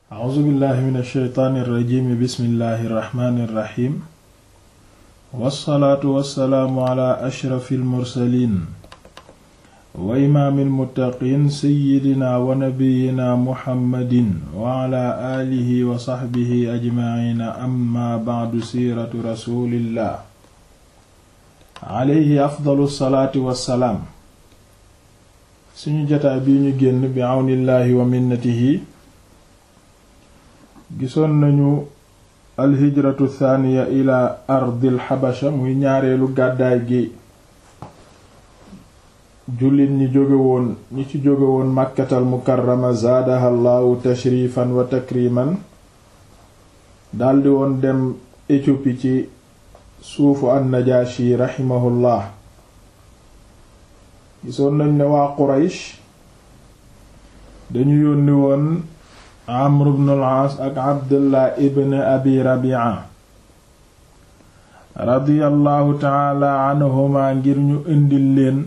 a'uuzu billahi min alsheytaani irrajimi bismillahi irrahmani irrahim wassalaatu wassalaamu ala ashrafi almursalin wa imaami almuttaqiin seyidina wa nabiyina muhammadin wa ala aalihi wa saxbihi ajmaciina amma bacdu siiratu rasulillah alayhi afdalu salaati wassalaam suñu jataa bii ñu génn bi àwnillaahi wa minnatihi gisoon nañu alhijratu thaniya ila ardil xabasha muy ñaareelu gàddaay gi jullit ñi jóge woon ñi ci jóge woon màkkatal mukarrama zaadaha llaahu tashrifan wa takriman daldi woon dem Éthiopie ci suufu an-Najaashi raximahullah gisoon nañ ne waa Quraysh dañu yónni woon Amr ibn al-Aas ak Abdullah ibn Abi Rabi'a radiyallahu taala anhuma ngir ñu indil leen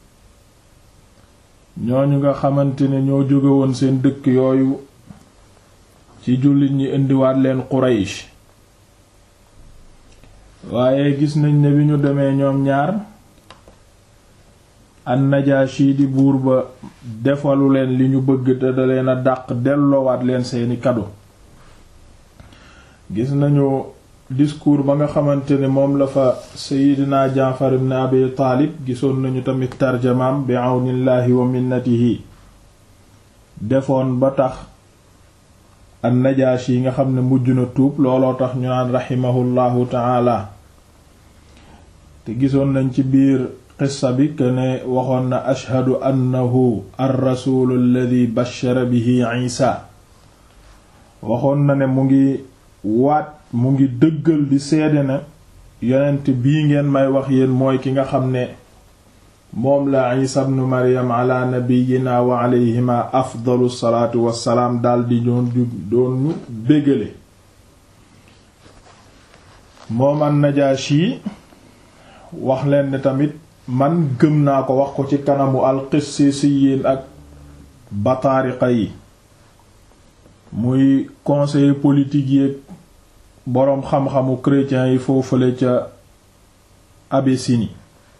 ñooñu nga xamante ne ñoo jóge woon seen dëkk yooyu ci jullit ñi indiwaat leen Quraysh waaye gis nañ ne bi ñu demee ñoom ñaar an-Najaashi di buur ba defalu leen li ñu bëgg te da leen a dàq delloowaat leen seeni kado gis nañu discours ba nga xamante ne moom la fa Seydina Jaafar ibn Abi Taalib gisoon nañu tamit tarjamaam bi àwnillaahi wa minnatihi defoon ba tax an-Najaashi yi nga xam ne mujj na tuub looloo tax ñu naan raximahullahu taala te gisoon nañ ci biir qissa bi que ne waxoon na ashhadu annahu ar-rasuulu alladi bashara bihi Isa waxoon na ne mu ngi waat mu ngi dëggal di seede na yonent bii ngeen may wax yéen mooy ki nga xam ne moom la Isa ibnu Maryam ala nabiyyina wa alayhima afdalu salaatu wassalaam daldi doon doon ñu bégale moom an-Najaashi wax leen ne tamit man gëm naa ko wax ko ci kanamu al-Qissisiyin ak bataariqa yi muy conseiller politique yi boroom xam-xamu chrétiens yi foofale ca Abyssinie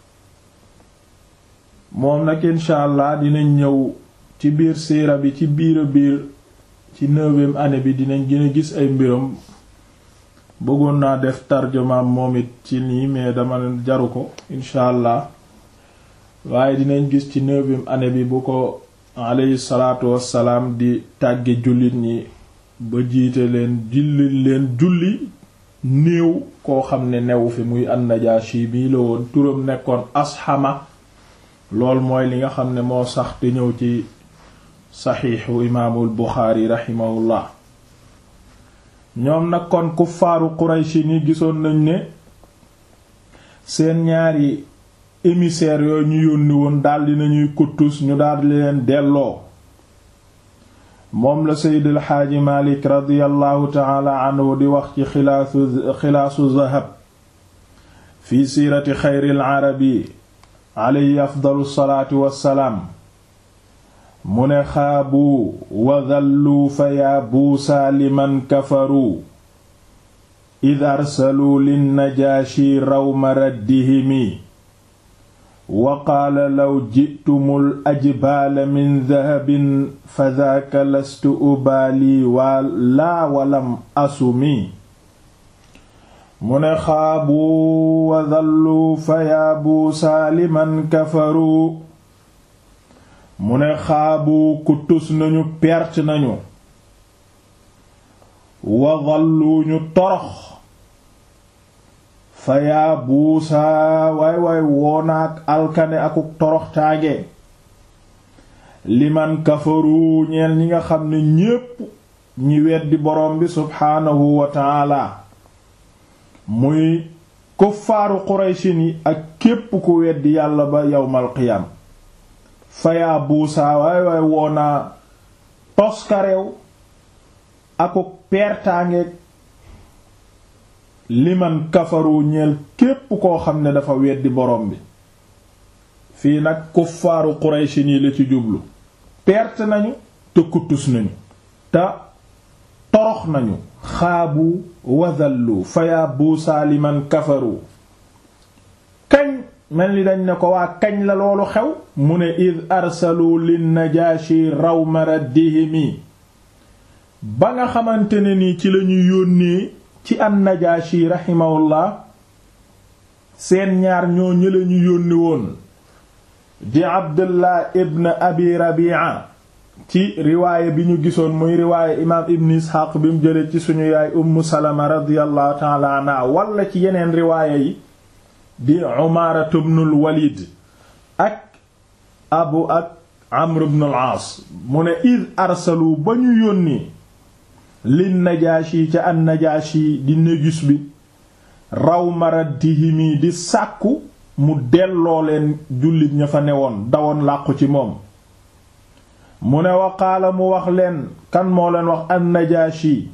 moom nag incha allah dinañ ñëw ci biir siira bi ci biir a biir ci neuvième année bi dinañ gën a gis ay mbiram bëggoon naa def tarjumaam moom it ci nii mais dama jaru ko incha allah waaye dinañ gis ci neuvième année bi bu ko alayhi salaatu wassalaam di tàgge jullit ñi ba jiite leen jullit leen julli néew koo xam ne newu fi muy an-Najaashi bii la woon turam nekkoon asxama lool mooy li nga xam ne moo sax te ñëw ci saxiixu imaamul Buxaari raximahullah ñoom nag kon kuffaaru Qurayshi ni gisoon nañ ne seen ñaari émissaires yooyu ñu yónni woon daldi nañuy kuttus ñu daldi leen delloo moom la seydil xaaji malik radiallahu taala anhu di wax ci xilaasu xilaasu zahab fi siirati xayril arabi alayhi afdalu salaatu wassalaam mu ne xaabu wa dallu fa yaa buusaa liman kafaru id arsaluu linnajaashi rawma raddihimi wa qaala law jitumul ajbaala min dahabin fa daaka lastu ubaali waa laa walam asumi mu ne xaabu wa dallu fa yaabu saaliman kafaru mu ne xaabu ku tus nañu perte nañu wa dallu ñu torox fa yaa buusaa waay waay woonaak alkane akuk toroxtaage liman kafaru ñeel ñi nga xam ne ñépp ñi weddi borom bi subhaanahu wa taala muy kuffaaru qurayshin yi ak képp ku weddi yàlla ba yawmal qiyaam fa yaa buusaa waay waay woonaa toskareew akuk pertaangeeg liman kafaru ñeel képp koo xam ne dafa weddi borom bi fii nag kuffaaru Quraysh nii la ci jublu perte nañu te kuttus nañu te torox nañu xaabu wadallu fa yaa buusaa liman kafaru kañ mel ni dañ ne ko waa kañ la loolu xew mu ne id arsalu linnajaashi rawma raddihimi ba nga xamante ne ni ci lañu yónnee ci an najaashi raximahullah seen ñaar ñoo ñële ñu yónni woon di abdullah ibn abi rabia ci riwaayé bi ñu gisoon muy riwaayé imaam ibn isxaaq bi mu jële ci suñu yaay ummu salama radiyallahu taala anha wala ci yeneen riwaayé yi di umaaratu ibnul walid ak abu ak amr ibn al-aas mu ne id arsalu ba ñu yónni lin najaashi ca an najaashi di négus bi raw maraddihimi di sàkku mu delloo leen jullit ña fa newoon dawoon làqu ci moom mu ne waqaala mu wax leen kan moo leen wax an najaashi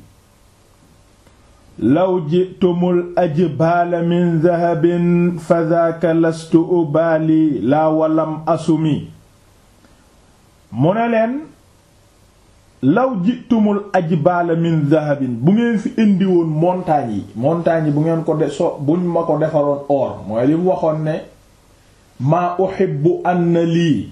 law jitumul ajbaala min dahabin fa daaka lastu ubaali laa walam asumi mu ne leen law jitumul ajbaala min dahabin bu ngeen fi indi woon montagnes yi montagnes yi bu ngeen ko de so buñ ma ko defaroon or mooy li mu waxoon ne maa uhibbu anna lii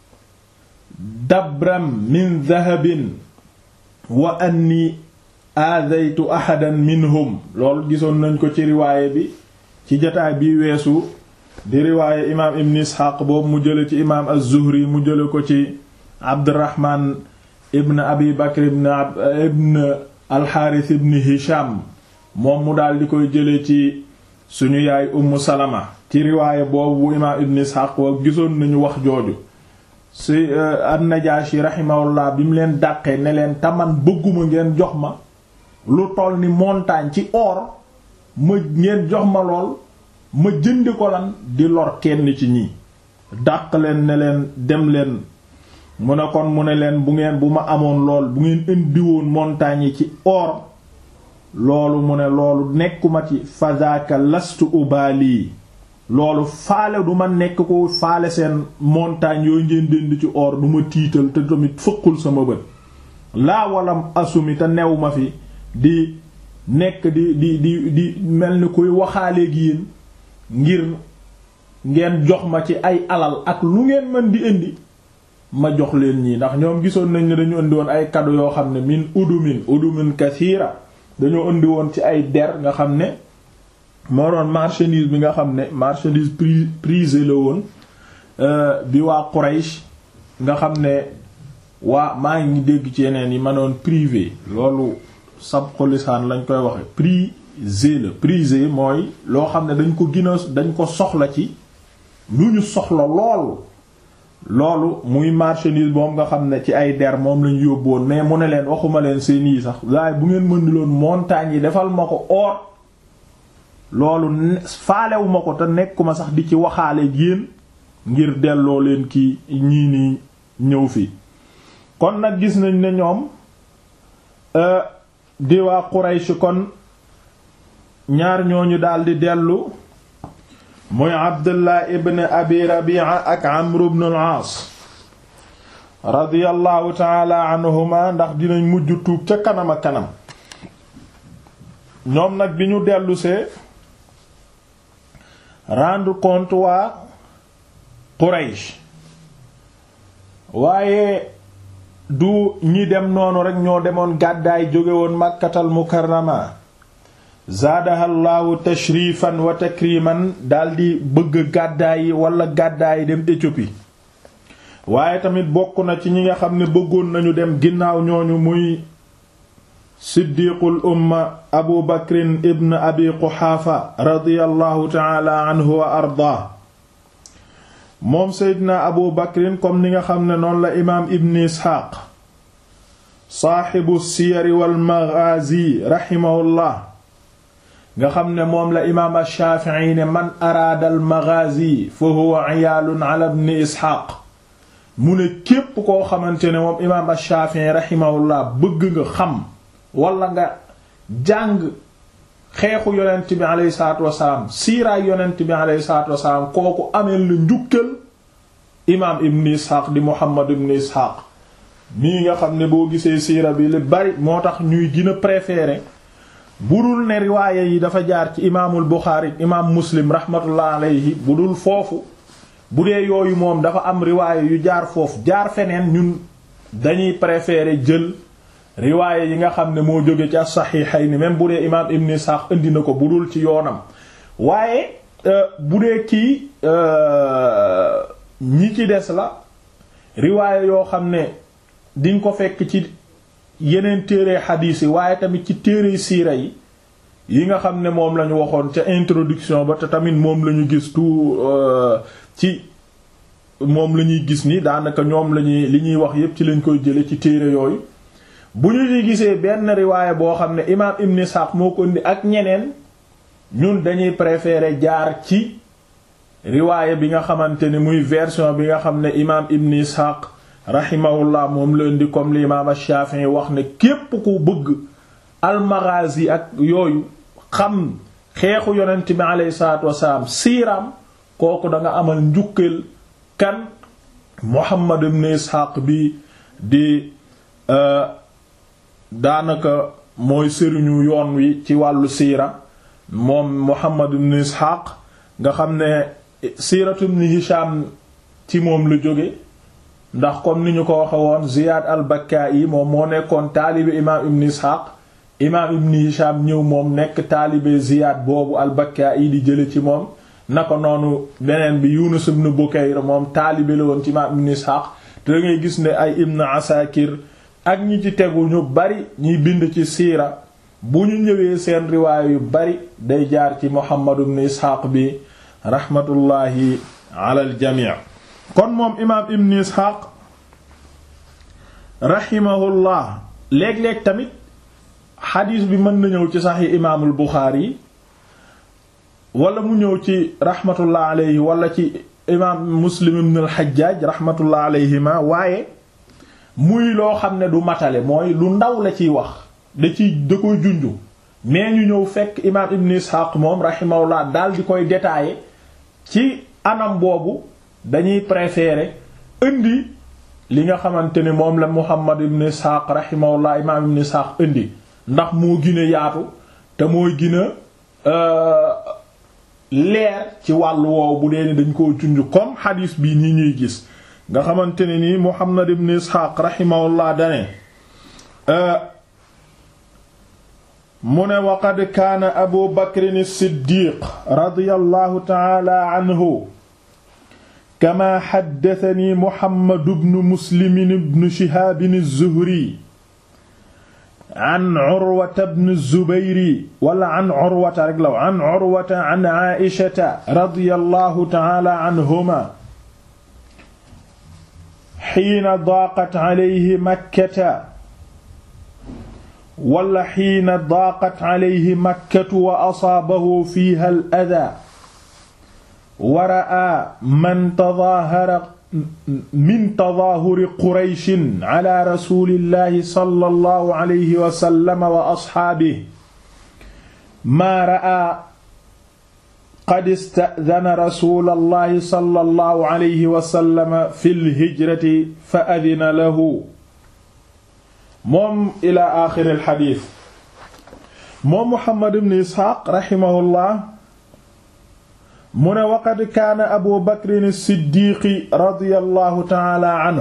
dabram min dahabin wa anni aadaytu ahadan minhum loolu gisoon nañ ko ci riwaaye bi ci jataay bi weesu di riwaaye imaam ibn isxaaq boobu mu jële ci imaam az-zuhri mu jële ko ci abdurrahman ibn abi bakr ibn ibn alxaaris ibn hisham moom mu daal di koy jële ci suñu yaay ummu salama ci riwaaye boobu bu imaam ibn isxaaq wa gisoon nañu wax jooju si an-najaashi rahimahullah bi mu leen dàqee ne leen taman bëgguma ngeen jox ma lu toll ni montagne ci or ma ngeen jox ma lool ma jënd ko lan di lor kenn ci ñi dàq leen ne leen dem leen mu ne kon mu ne leen bu ngeen bu ma amoon lool bu ngeen indiwoon montagne yi ci or loolu mu ne loolu nekkuma ci fadaka lastu ubali loolu faale du ma nekk ko faale seen montagne yooyu ngeen dend ci or du ma tiital te tamit fëqul sama bët laa walam asumi te new ma fi di nekk di di di di mel ni kuy waxaaleeg yéen ngir ngeen jox ma ci ay alal ak lu ngeen mën di indi ma jox leen ñii ndax ñoom gisoon nañ ne dañu indi woon ay cadeau yoo xam ne min udumin udumin kasira dañoo indi woon ci ay der nga xam ne moo doon marchandise bi nga xam ne marchandise prisé la woon bi waa Quraysh nga xam ne waa maa ngi dégg ci yeneen yi ma doon privé loolu sabqu lisaan lañ koy waxe prisé la prisé mooy loo xam ne dañ ko gina dañ ko soxla ci lu ñu soxla lool loolu muy marchandise moom nga xam ne ci ay der moom lañ yóbboon mais mu ne leen waxuma leen seen yi sax waaye bu ngeen mën di loon montagne yi defal ma ko or loolu faalewu ma ko te nekkuma sax di ci waxaale yéen ngir delloo leen ki ñii nii ñëw fi kon nag gis nañ ne ñoom di waa Quraysh kon ñaar ñooñu daldi dellu muy Abdullah ibn Abi Rabi'a ak Amr ibn al-Aas radiyallahu ta'ala anhuma ndax dinañ mujj tuub ca kanam a kanam ñoom nag bi ñu dellusee rendre compte waa Quraysh waaye du ñi dem noonu rek ñoo demoon gàddaay jóge woon Makkatal Mukarrama zaadahallahu tashrifan wa takriman daldi bëgg gàddaay yi wala gàddaay dem Éthiopie waaye tamit bokk na ci ñi nga xam ne bëggoon nañu dem ginnaaw ñooñu muy siddiqul umma abu bakrin ibn abi quxaafa radiyallahu taala anhu wa ardaa moom seydina abu bakrin comme ni nga xam ne noonu la imaam ibn isxaaq saaxibu siyari wal maghaazi raximahullah nga xam ne moom la imaam ashaafi'i ne man araada al maghaazi fa huwa iyaalun ala ibn isxaaq mu ne képp koo xamante ne moom imaam ashaafi'i raximahullah bëgg nga xam wala nga jàng xeexu yonent bi aleyhi salaatu wasalaam siiraay yonent bi aleyhi salaatu wasalaam kooku ameel la njukkal imaam ibn isxaaq di muhammad ibn isxaaq mii nga xam ne boo gisee siira bi li bari moo tax ñuy gën a préférer bu dul ne riwaaya yi dafa jaar ci imaamul Buxaari imaam Muslim rahmatullah alayhi bu dul foofu bu dee yooyu moom dafa am riwaaya yu jaar foofu jaar feneen ñun dañuy préférer jël riwaaya yi nga xam ne moo jóge ci as-Sahihayni même bu dee imaam Ibn Ishaq indi na ko bu dul ci yoonam waaye bu dee kii ñi ci des la riwaaya yoo xam ne diñ ko fekk ci yeneen téere xadiis yi waaye tamit ci téere siira yi yi nga xam ne moom lañu waxoon ca introduction ba te tamit moom lañu gis tout ci moom la ñuy gis ni daanaka ñoom lañuy li ñuy wax yépp ci lañ koy jële ci téere yooyu bu ñu ci gisee benn riwaaya boo xam ne imaam Ibn Ishaq moo ko indi ak ñeneen ñun dañuy préférer jaar ci riwaaya bi nga xamante ne muy version bi nga xam ne imaam Ibn Ishaq rahimahullah moom la indi comme l'imam Shafi'i wax ne képp ku bëgg al-Maghazi ak yooyu xam xeexu yonent bi alayhi salaatu wasalaam siiraam kooku da nga amal njukkeel kan Muhammad ibn Ishaq bi di daanaka mooy sëriñu yoon wi ci wàllu siira moom Muhammad ibn Ishaq nga xam ne siiratu ibn Hisham ci moom la jóge ndax comme ni ñu ko waxe woon Ziyad al-Bakka'i moom moo nekkoon taalibe imaam Ibn Ishaq imaam Ibn Hisham ñëw moom nekk taalibe Ziyad boobu al-Bakka'i di jële ci moom naka noonu beneen bi Yunus ibn Bukayr moom taalibe la woon ci imaam Ibn Ishaq te da ngay gis ne ay Ibn Asakir ak ñi ci tegu ñu bari ñiy bind ci siira bu ñu ñëwee seen riwaaya yu bari day jaar ci Muhammad ibn Ishaq bi rahmatullahi ala al-jami' kon moom imaam ibn isxaaq rahimahullah léeg-léeg tamit xadiis bi mën na ñëw ci saxi imaamul buxaari yi wala mu ñëw ci rahmatullah alayhi wala ci imaam muslim ibn al-xajjaaj rahmatullah alayhima waaye muy loo xam ne du matale mooy lu ndaw la ciy wax da ciy da koy junju mais ñu ñëw fekk imaam ibn isxaaq moom rahimahullah daal di koy détailler ci anam boobu dañuy préférer indi li nga xamante ni moom la Muhammad ibn Ishaq rahimahullah imaam ibn Ishaq indi ndax moo gën a yaatu te mooy gën a leer ci wàllu woowu bu dee ni dañ koo junj comme xadiis bii nii ñuy gis nga xamante ne nii Muhammad ibn Ishaq rahimahullah dane mu ne waqad kaana Abu Bakr as-Siddiq radiyallahu ta'ala anhu kama xaddatani Muhammadu bnu Muslim bnu Shihaab az-Zuhri an Urwata bnu Zubayr wala an Urwata rek la an Urwata an Aa'ishata radiyallahu ta'ala anhumaa hiina daaqat alayhi Makkata wala hiina daaqat alayhi Makkatu wa asaabahu fiihaa al-adaa wa ra'aa man tadaahara min tadaahuri qurayshin ala rasulillahi sallallahu alayhi wa sallam wa asxaabihi maa ra'aa qad ista'dana rasulallahi sallallahu alayhi wa sallam fil hijrati fa adina lahu moom ila aaxiril xadiis moom Muhammad ibn Isxaaq raximahullah mu ne waqad kaana abu bakrin siddiqi radiyallahu taala anhu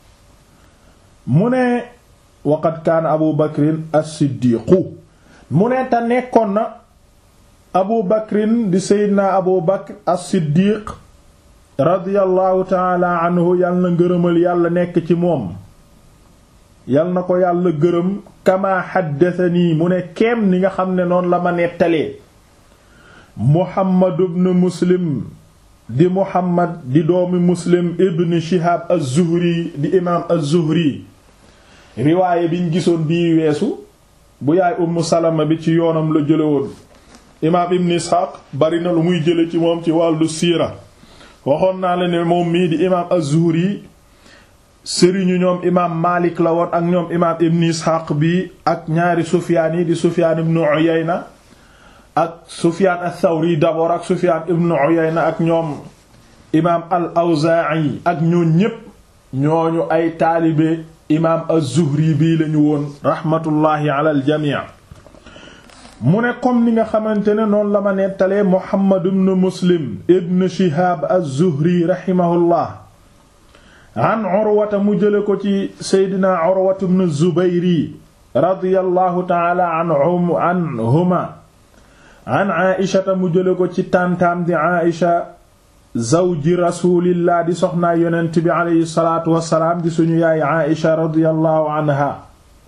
mu ne waqad kaana abu bakrin as-siddiqu mu ne te nekkoon na abu bakrin di seydina abu bakr as-siddiq radiyallahu taala anhu yal na ngërëmal yàlla nekk ci moom yal na ko yàlla gërëm kama xaddatanii mu ne keem ni nga xam ne noonu la ma nettalee Muhammad ibn Muslim di Muhammad di doomi Muslim ibn Shihab az-Zuhri di imaam az-Zuhri riwaaye biñ gisoon bii weesu bu yaay Ummu Salama bi ci yoonam la jële woon imaam Ibn Ishaq bari na lu muy jële ci moom ci wàllu siira waxoon naa la ne moom mii di imaam az-Zuhri sëriñu ñoom imaam Maalik la woon ak ñoom imaam Ibn Ishaq bi ak ñaari Sufyaan yi di Sufyaan ibn Uyayna ak Sufyaan ath-Thawri d'abord ak Sufyaan ibn Uyayna ak ñoom imaam al-Awzaa'i ak ñoo ñépp ñooñu ay taalibe imaam az-Zuhri bii lañu woon raxmatullaahi ala aljamii mu ne comme ni nga xamante ne noonu la ma nettalee Muhammad ibn Muslim ibn Shihaab az-Zuhri raximahullah an Urwata mu jële ko ci seydina Urwata ibn Zubayri radiyallahu taala anhuma an Aïshata mu jële ko ci tàntaam di Aïsha zawji rasulillah di soxnaa yonent bi aleyhi salaatu wassalaam di suñu yaay Aïsha radiyallahu anha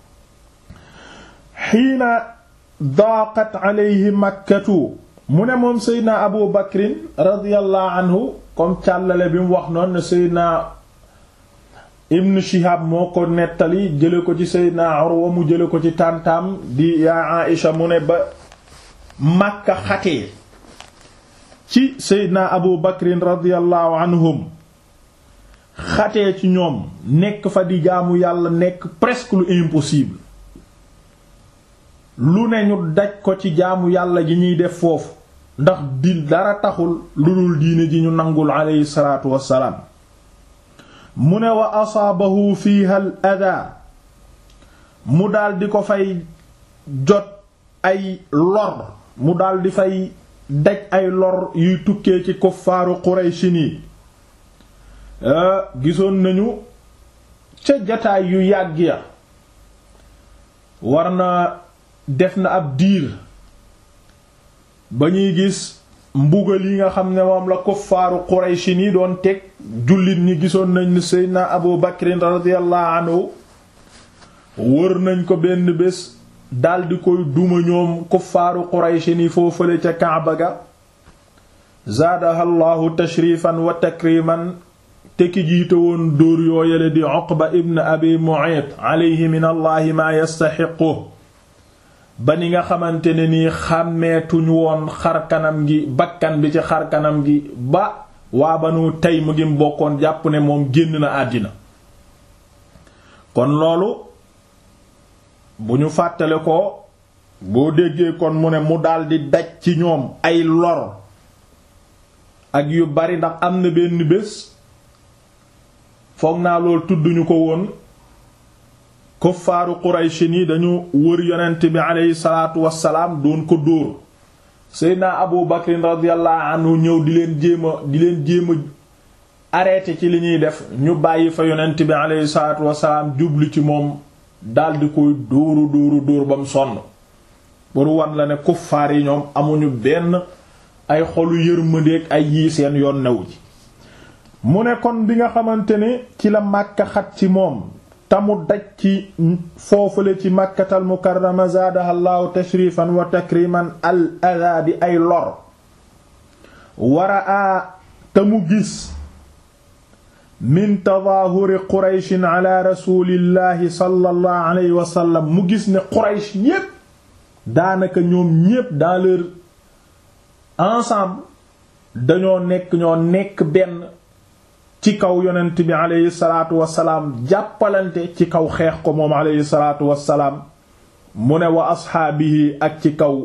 xiina daaqat aleyhi makkatu mu ne moom seydna Abu Bakrin radiyallahu anhu comme càllale bi mu wax noonu ne seydna Ibn Shihab moo ko nettali jële ko ci seydna Urwa mu jële ko ci tàntaam di yaay Aïsha mu ne ba Makka xatee ci seydna abu bakrin radiallahu anhum xatee ci ñoom nekk fa di jaamu yàlla nekk presque lu impossible lu ne ñu daj ko ci jaamu yàlla gi ñuy def foofu ndax di dara taxul lu dul diine ji ñu nangul aleyhi salaatu wassalaam mu ne wa asaabahu fiiha al adaa mu daldi ko fay jot ay lor mu daldi fay daj ay lor yuy tukkee ci kuffaaru Qurayshi nii gisoon nañu ca jataay yu yàgg ya war na def na ab diir ba ñuy gis mbugal yi nga xam ne moom la kuffaaru Qurayshi nii doon teg jullit ñi gisoon nañ ni Seydina Abu Bakrin radiyallahu anhu wër nañ ko benn bés daldi koy duma ñoom kuffaaru qurayshi ni foofale ca kaaba ga zaadaha llahu tashrifan wa takriman te ki jiite woon dóor yooyale di uqba ibn abi mu'ayt alayhi min allahi maa yastaxiqu ba ni nga xamante ne nii xàmmeetuñ woon xarkanam gi bakkan bi ci xarkanam gi ba waa banu tey mu ngi bokkoon jàpp ne moom génn na àddina kon loolu bu ñu fàttale ko boo déggee kon mu ne mu daldi daj ci ñoom ay lor ak yu bari ndax am na benn bés foog naa loolu tudduñu ko woon kuffaaru Quraysh ni dañu wër yonent bi aleyhi salaatu wassalaam doon ko dóor Seydina Abu Bakrin radiyallahu anhu ñëw di leen jéem a di leen jéem a arrêté ci li ñuy def ñu bàyyi fa yonent bi aleyhi salaatu wassalaam jublu ci moom daldi koy dóoru dóoru dóor ba mu sonn pour wan la ne kuffaar yi ñoom amuñu benn ay xolu yërmandeeg ay yii seen yoon new ji mu ne kon bi nga xamante ne ci la Makka xat ci moom tamu daj ci foofale ci Makkatal Mukarrama zaadaha llaahu tashrifan wa takriman al adaa di ay lor wara a te mu gis min tadaahuri qurayshin ala rasulillahi sallallahu alayhi wa sallam mu gis ne quraysh yépp daanaka ñoom ñépp dans leur ensemble dañoo nekk ñoo nekk benn ci kaw yonent bi aleyhi salaatu wasalaam jàppalante ci kaw xeex ko moom aleyhi salaatu wasalaam mu ne wa asxaabihi ak ci kaw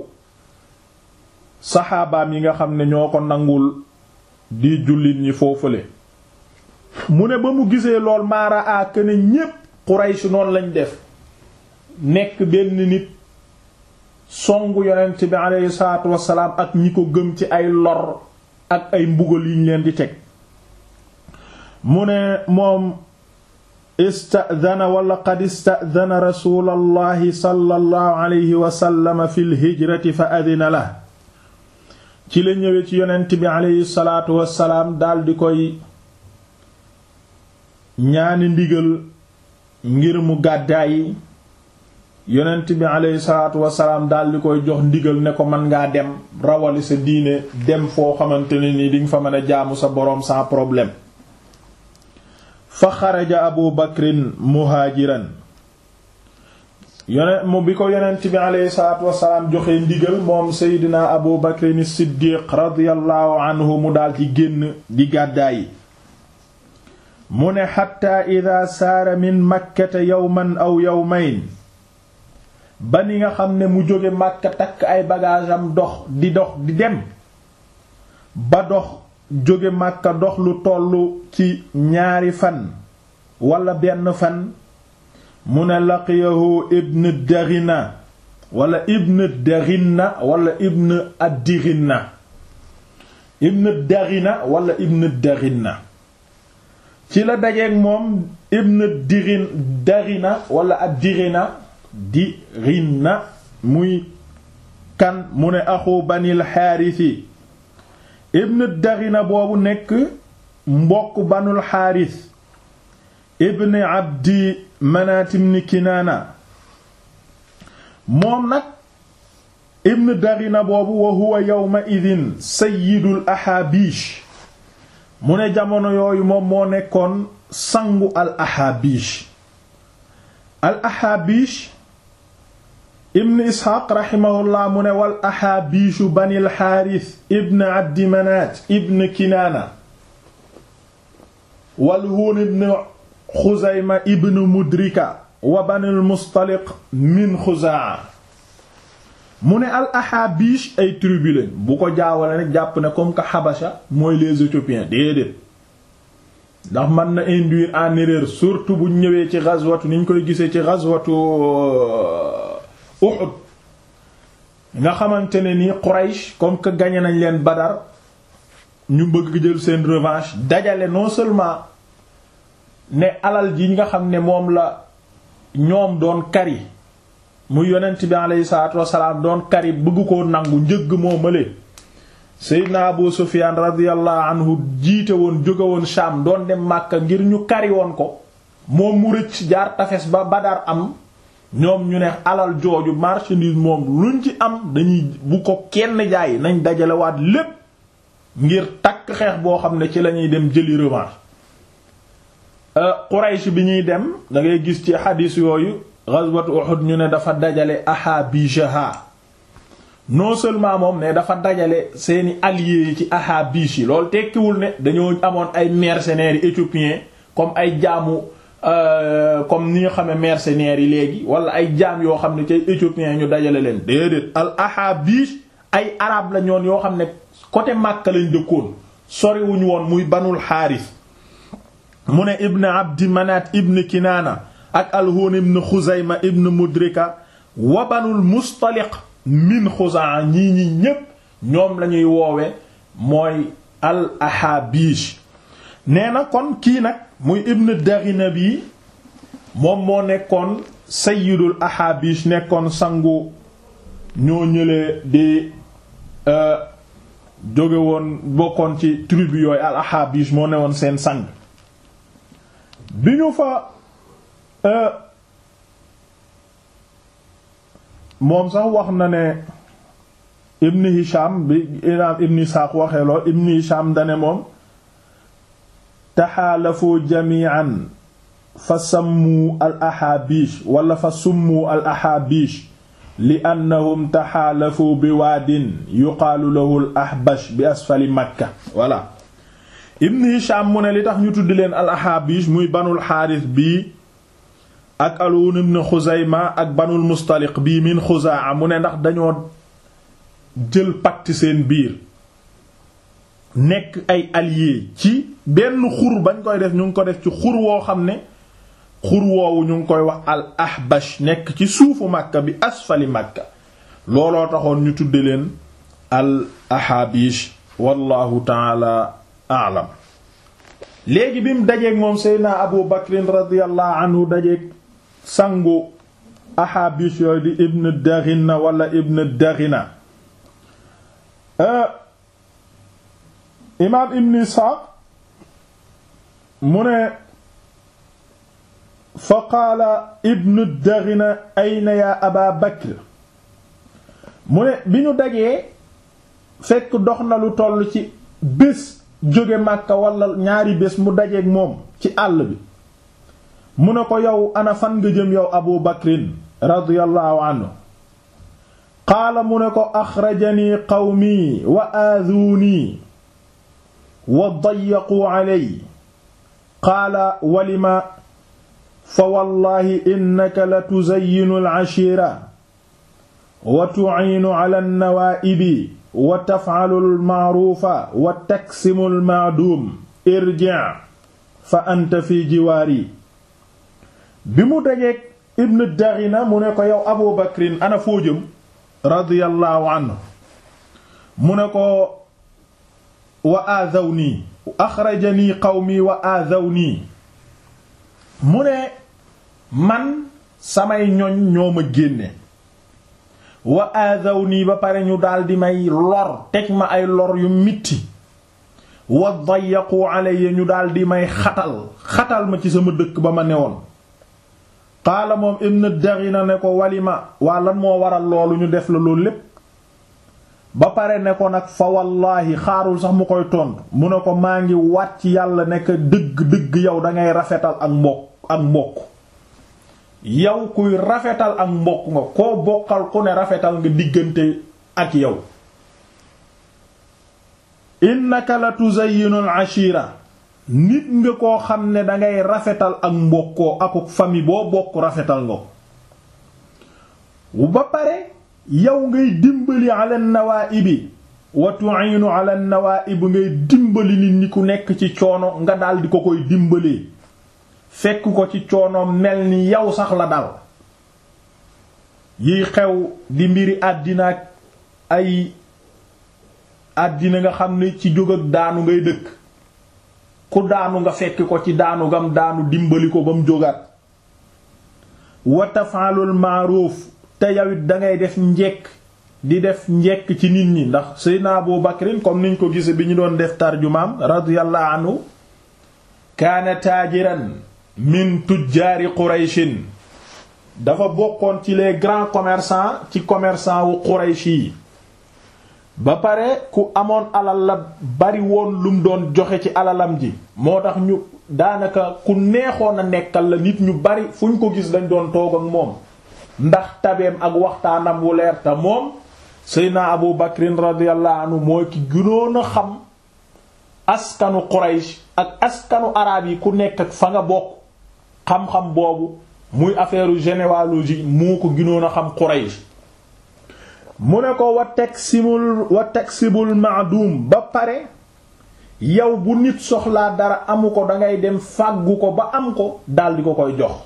saxaabaam yi nga xam ne ñoo ko nangul di jullit ñi foofule mu ne ba mu gisee lool maara a ne ñépp Quraysh noonu lañ def nekk benn nit songu yonent bi aleyhi salaatu wasalaam ak ñi ko gëm ci ay lor ak ay mbugal yiñ leen di teg mu ne moom istadana wala qad istadana rasulallahi sallallahu alayhi wa sallam fi lhijrati fa adina la ci la ñëwee ci yonent bi aleyhi salaatu wasalaam daldi koy ñaani ndigal ngir mu gàddaay yonent bi aleyhi salaatu wasalaam daldi koy jox ndigal ne ko mën ngaa dem rawali sa diine dem foo xamante ne ni dinga fa mën a jaamu sa boroom sans problème fa xaraja abu bakrin muhaajiran yonent mu bi ko yonent bi aleyhi salaatu wasalaam joxe ndigal moom seydina abu bakrin siddiq radiyallahu anhu mu daldi génn di gàddaayi mu ne xatta ida saara min makkata yawman aw yawmayn ba ni nga xam ne mu jóge Makka takk ay bagaasam dox di dox di dem ba dox jóge Makka dox lu tollu ci ñaari fan wala benn fan mu ne laqiyahu ibn daghina wala ibn daghina wala ibn addighina ibn daghina wala ibn daghina ci la dajeeg moom ibn dirin daghina wala addighina dirina muy kan mu ne axu banil xaarisi ibn daghina boobu nekk mbokk banul xaaris ibn abdi manaat ibn kinaana moom nag ibn daghina boobu wa huwa yawma idin sayyidul ahaabish mu ne jamono yooyu moom moo nekkoon sangu al ahaabish al ahaabish ibn isxaaq raximahullah mu ne wal ahaabiishu banil xaaris ibn abdi manaat ibn kinaana wal huun ibn xuzayma ibn mudrika wa banil mustaliq min xuzaa mu ne al ahaabish ay tribu lañ bu ko jaawale nag jàpp ne comme que xabasha mooy les éthiopiens déedéet ndax mën na induire en erreur surtout bu ñëwee ci ghazwatu ni ñu koy gisee ci ghazwatu Uhud nga xamante ne ni Quraysh comme que gagné nañ leen Badar ñu bëgg jël seen revanche dajale non seulement ne alal ji nga xam ne moom la ñoom doon kari muy yonent bi aleyhi salaatu wasalaam doon kari bëgg koo nangu njëgg moo mële Seydina Abu Sufyaan radiyallahu anhu jiite woon jóge woon Sham doon dem Makka ngir ñu kari woon ko moom mu rëcc jaar tafes ba Badar am ñoom ñu ne alal jooju marchandise moom luñ ci am dañuy bu ko kenn jaay nañ dajalewaat lépp ngir takk xeex boo xam ne ci lañuy dem jëli revanche Quraysh bi ñuy dem da ngay gis ci xadiis yooyu ghazwat Uhud ñu ne dafa dajale ahabishaha non seulement moom ne dafa dajale seeni alliés yi ci ahabish yi loolu tekkiwul ne dañoo amoon ay mercenaires éthiopiens comme ay jaamu comme ni nga xam ne mercenaires yi léegi wala ay jaam yoo xam ne ci éthiopiens ñu dajale leen déedéet al ahabish ay arab la ñoon yoo xam ne côté Makka lañ dëkkoon soriwuñu woon muy banul xaaris mu ne ibn abdi manaat ibn kinaana ak alhuun ibn xuzayma ibn mudrika wa banul mustaliq min xuzaa ñii ñi ñépp ñoom lañuy woowe mooy al ahabish nee na kon kii nag muy ibn daghina bi moom moo nekkoon sayyidul ahabish nekkoon sangu ñoo ñëlee di jóge woon bokkoon ci tribu yooyu al ahabish moo newoon seen sang bi ñu fa moom sax wax na ne ibn hisham bi imaam ibn isxaaq waxee lool ibn hisham dane moom taxaalafu jamian fa sammu al ahaabish wala fa summu al ahaabish li annahum taxaalafu bi waadin yuqaalu lahu al ahbash bi asfali makka voilà ibn hisham mu ne li tax ñu tudd leen al ahaabish muy banul xaaris bii ak alwun ibn xuzayma ak banul mustaliq bii min xuzaa mu ne ndax dañoo jël pacte seen biir nekk ay alliés ci benn xur bañ koy def ñu ngi ko def ci xur woo xam ne xur woowu ñu ngi koy wax al ahbash nekk ci suufu makka bi asfali makka looloo taxoon ñu tudde leen al ahaabish wallahu taala aalam léegi bi mu dajeeg moom seydna abu bakrin radiallahu anhu dajeeg sangu ahaabish yooyu di ibn daghina wala ibn daghina imaam ibn isxaaq mu ne fa qaala ibn daghina ayna yaa aba bakr mu ne bi ñu dajee fekk dox na lu toll ci bés jóge Makka wala ñaari bés mu dajeeg moom ci àll bi mu ne ko yow ana fan nga jëm yow abu bakrin radiyallahu anhu qaala mu ne ko axrajanii qawmi wa aaduunii wa dayyaquu caley qaala walima fa wallahi innaka la tuzayyinu alcashiira wa tuciinu cala annawaa'ibi wa tafcalu almacruufa wa taksimu almacduum irjic fa anta fi jiwaari bi mu dajeek ibn Daghina mu ne ko yow Abu Bakrin ana foo jëm radiyallahu anhu mu ne ko wa aadhawnii axrajanii qawmi wa aadhawnii mu ne man samay ñoñ ñoo ma génne wa aadhawnii ba pare ñu daldi may lor teg ma ay lor yu mitti wa dayyaqu alayya ñu daldi may xatal xatal ma ci sama dëkk ba ma newoon qaala moom ibn Daghina ne ko walima waa lan moo waral loolu ñu def la loolu lépp ba pare ne ko nag fa wallaahi xaarul sax mu koy tontu mu ne ko maa ngi wàcc yàlla nekk dëgg dëgg yow dangay rafetal ak mbokk ak mbokk yow kuy rafetal ak mbokk nga koo bokkal ku ne rafetal nga diggante ak yow innaka la tuzayyinu al ashira nit nga koo xam ne dangay rafetal ak mbokkoo akuk famille boo bokk rafetal nga ko ba pare yow ngay dimbali ala nawaibi wa tu'inu ala nawaib ngay dimbali nit ñi ku nekk ci coono nga dal di ko koy dimbalee fekk ko ci coono mel ni yow sax la dal yiy xew di mbiri àddina ak ay àddina nga xam ne ci jóg ak daanu ngay dëkk ku daanu nga fekk ko ci daanu gam daanu dimbali ko ba mu jógaat wa tafaalul maaruuf te yawit dangay def njekk di def njekk ci nit ñi ndax Seydina Abu Bakrin comme niñ ko gise bi ñu doon def tarjumaam radiyallahu anhu kaana taajiran min tujjaari Qurayshin dafa bokkoon ci les grands commerçants ci commerçant wu Quraysh yi ba pare ku amoon alal la bari woon lum doon joxe ci alalam ji moo tax ñu daanaka ku neexoon a nekkal la nit ñu bari fu ñu ko gis dañ doon toog ak moom ndax tabeem ak waxtaanam wu leer te moom Seydina Abu Bakrin radiyallahu anhu mooy ki gënoon a xam askanu Quraysh ak askanu araab yi ku nekk ak fa nga bokk xam-xam boobu muy affaire généalogie moo ko gënoon a xam Quraysh mu ne ko wa taksibul wa taksibul maadum ba pare yow bu nit soxlaa dara amu ko dangay dem fàggu ko ba am ko daldi ko koy jox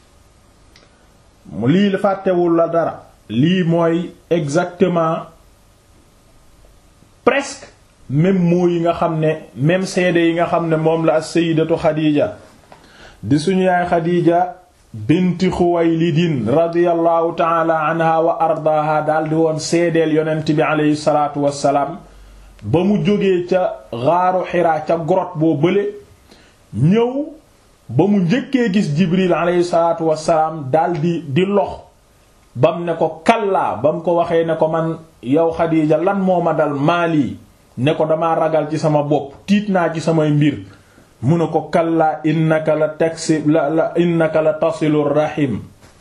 lii la fàttewul la dara lii mooy exactement presque même mots yi nga xam ne même seede yi nga xam ne moom la as-sayyidatu Xadiija di suñu yaay Xadiija binti Xuwaylidin radiyallahu taala anha wa ardaaha daldi woon seedeel yonent bi aleyhi salaatu wassalaam ba mu jógee ca xaaru Xiraa ca grotte boo bële ñëw ba mu njëkkee gis Jibril aleyhi salaatu wassalaam daldi di lox bam ne ko kallaa ba mu ko waxee ne ko man yow Xadiija lan moo ma dal maali ne ko dama ragal ci sama bopp tiit naa ci samay mbir mu ne ko kallaa innaka la taksi la la innaka la tasilu rahim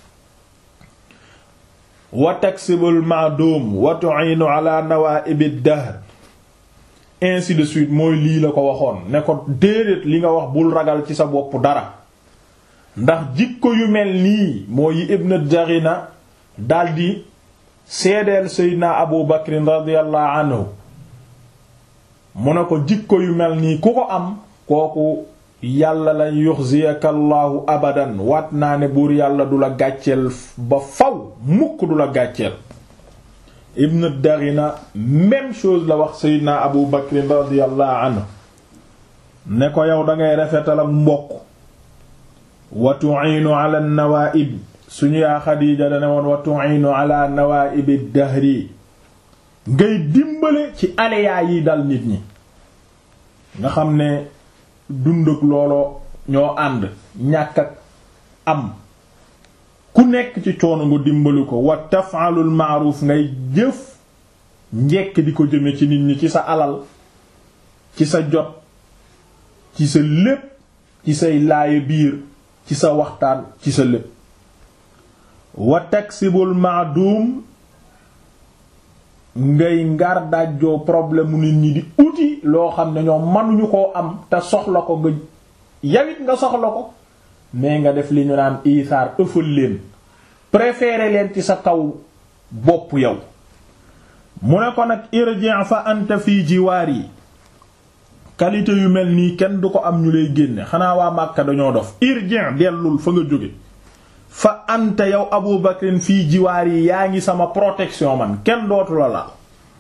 wa taksibul ma'dum wa tu'inu ala nawaibi dahr ainsi de suite mooy lii la ko waxoon ne ko déedéet li nga wax bul ragal ci sa bopp dara ndax jikko yu mel nii moo yi ibn Daghina daldi seedeel seydina abu bakrin radiyallahu anhu mu ne ko jikko yu mel nii ku ko am kooku yàlla la yuxziyaka allahu abadan waat naa ne buur yàlla du la gàcceel ba faw mukk du la gàcceel ibn Daghina même chose la wax seydina abu bakrin radiyallahu anhu ne ko yow dangay rafetal ak mbokk wa tu'inu ala an-nawa'ib suñu yaa Xadiija dane woon wa tu'inu ala nawaibi dahri ngay dimbale ci aléyaa yi dal nit ñi nga xam ne dund ak looloo ñoo ànd ñàkk ak am ku nekk ci coono nga dimbali ko wa taf'alul ma'ruf ngay jëf njekk di ko jëme ci nit ñi ci sa alal ci sa jot ci sa lépp ci say laaye biir ci sa waxtaan ci sa lépp wa taksibul ma'dum ngay ngar dajjoo problème mu nit ñi di uti loo xam ne ñoom mënuñu koo am te soxla ko nga yawit nga soxla ko mais nga def li ñu naan isaar ëffal leen préférer leen ci sa kaw bopp yow mu ne ko nag irji' fa anta fii jiwaar yi qualité yu mel nii kenn du ko am ñu lay génne xanaa waa Màkka dañoo dof irji' dellul fa nga jóge fa anta yow abu bakrin fii jiwaar yi yaa ngi sama protection man kenn dootu la laal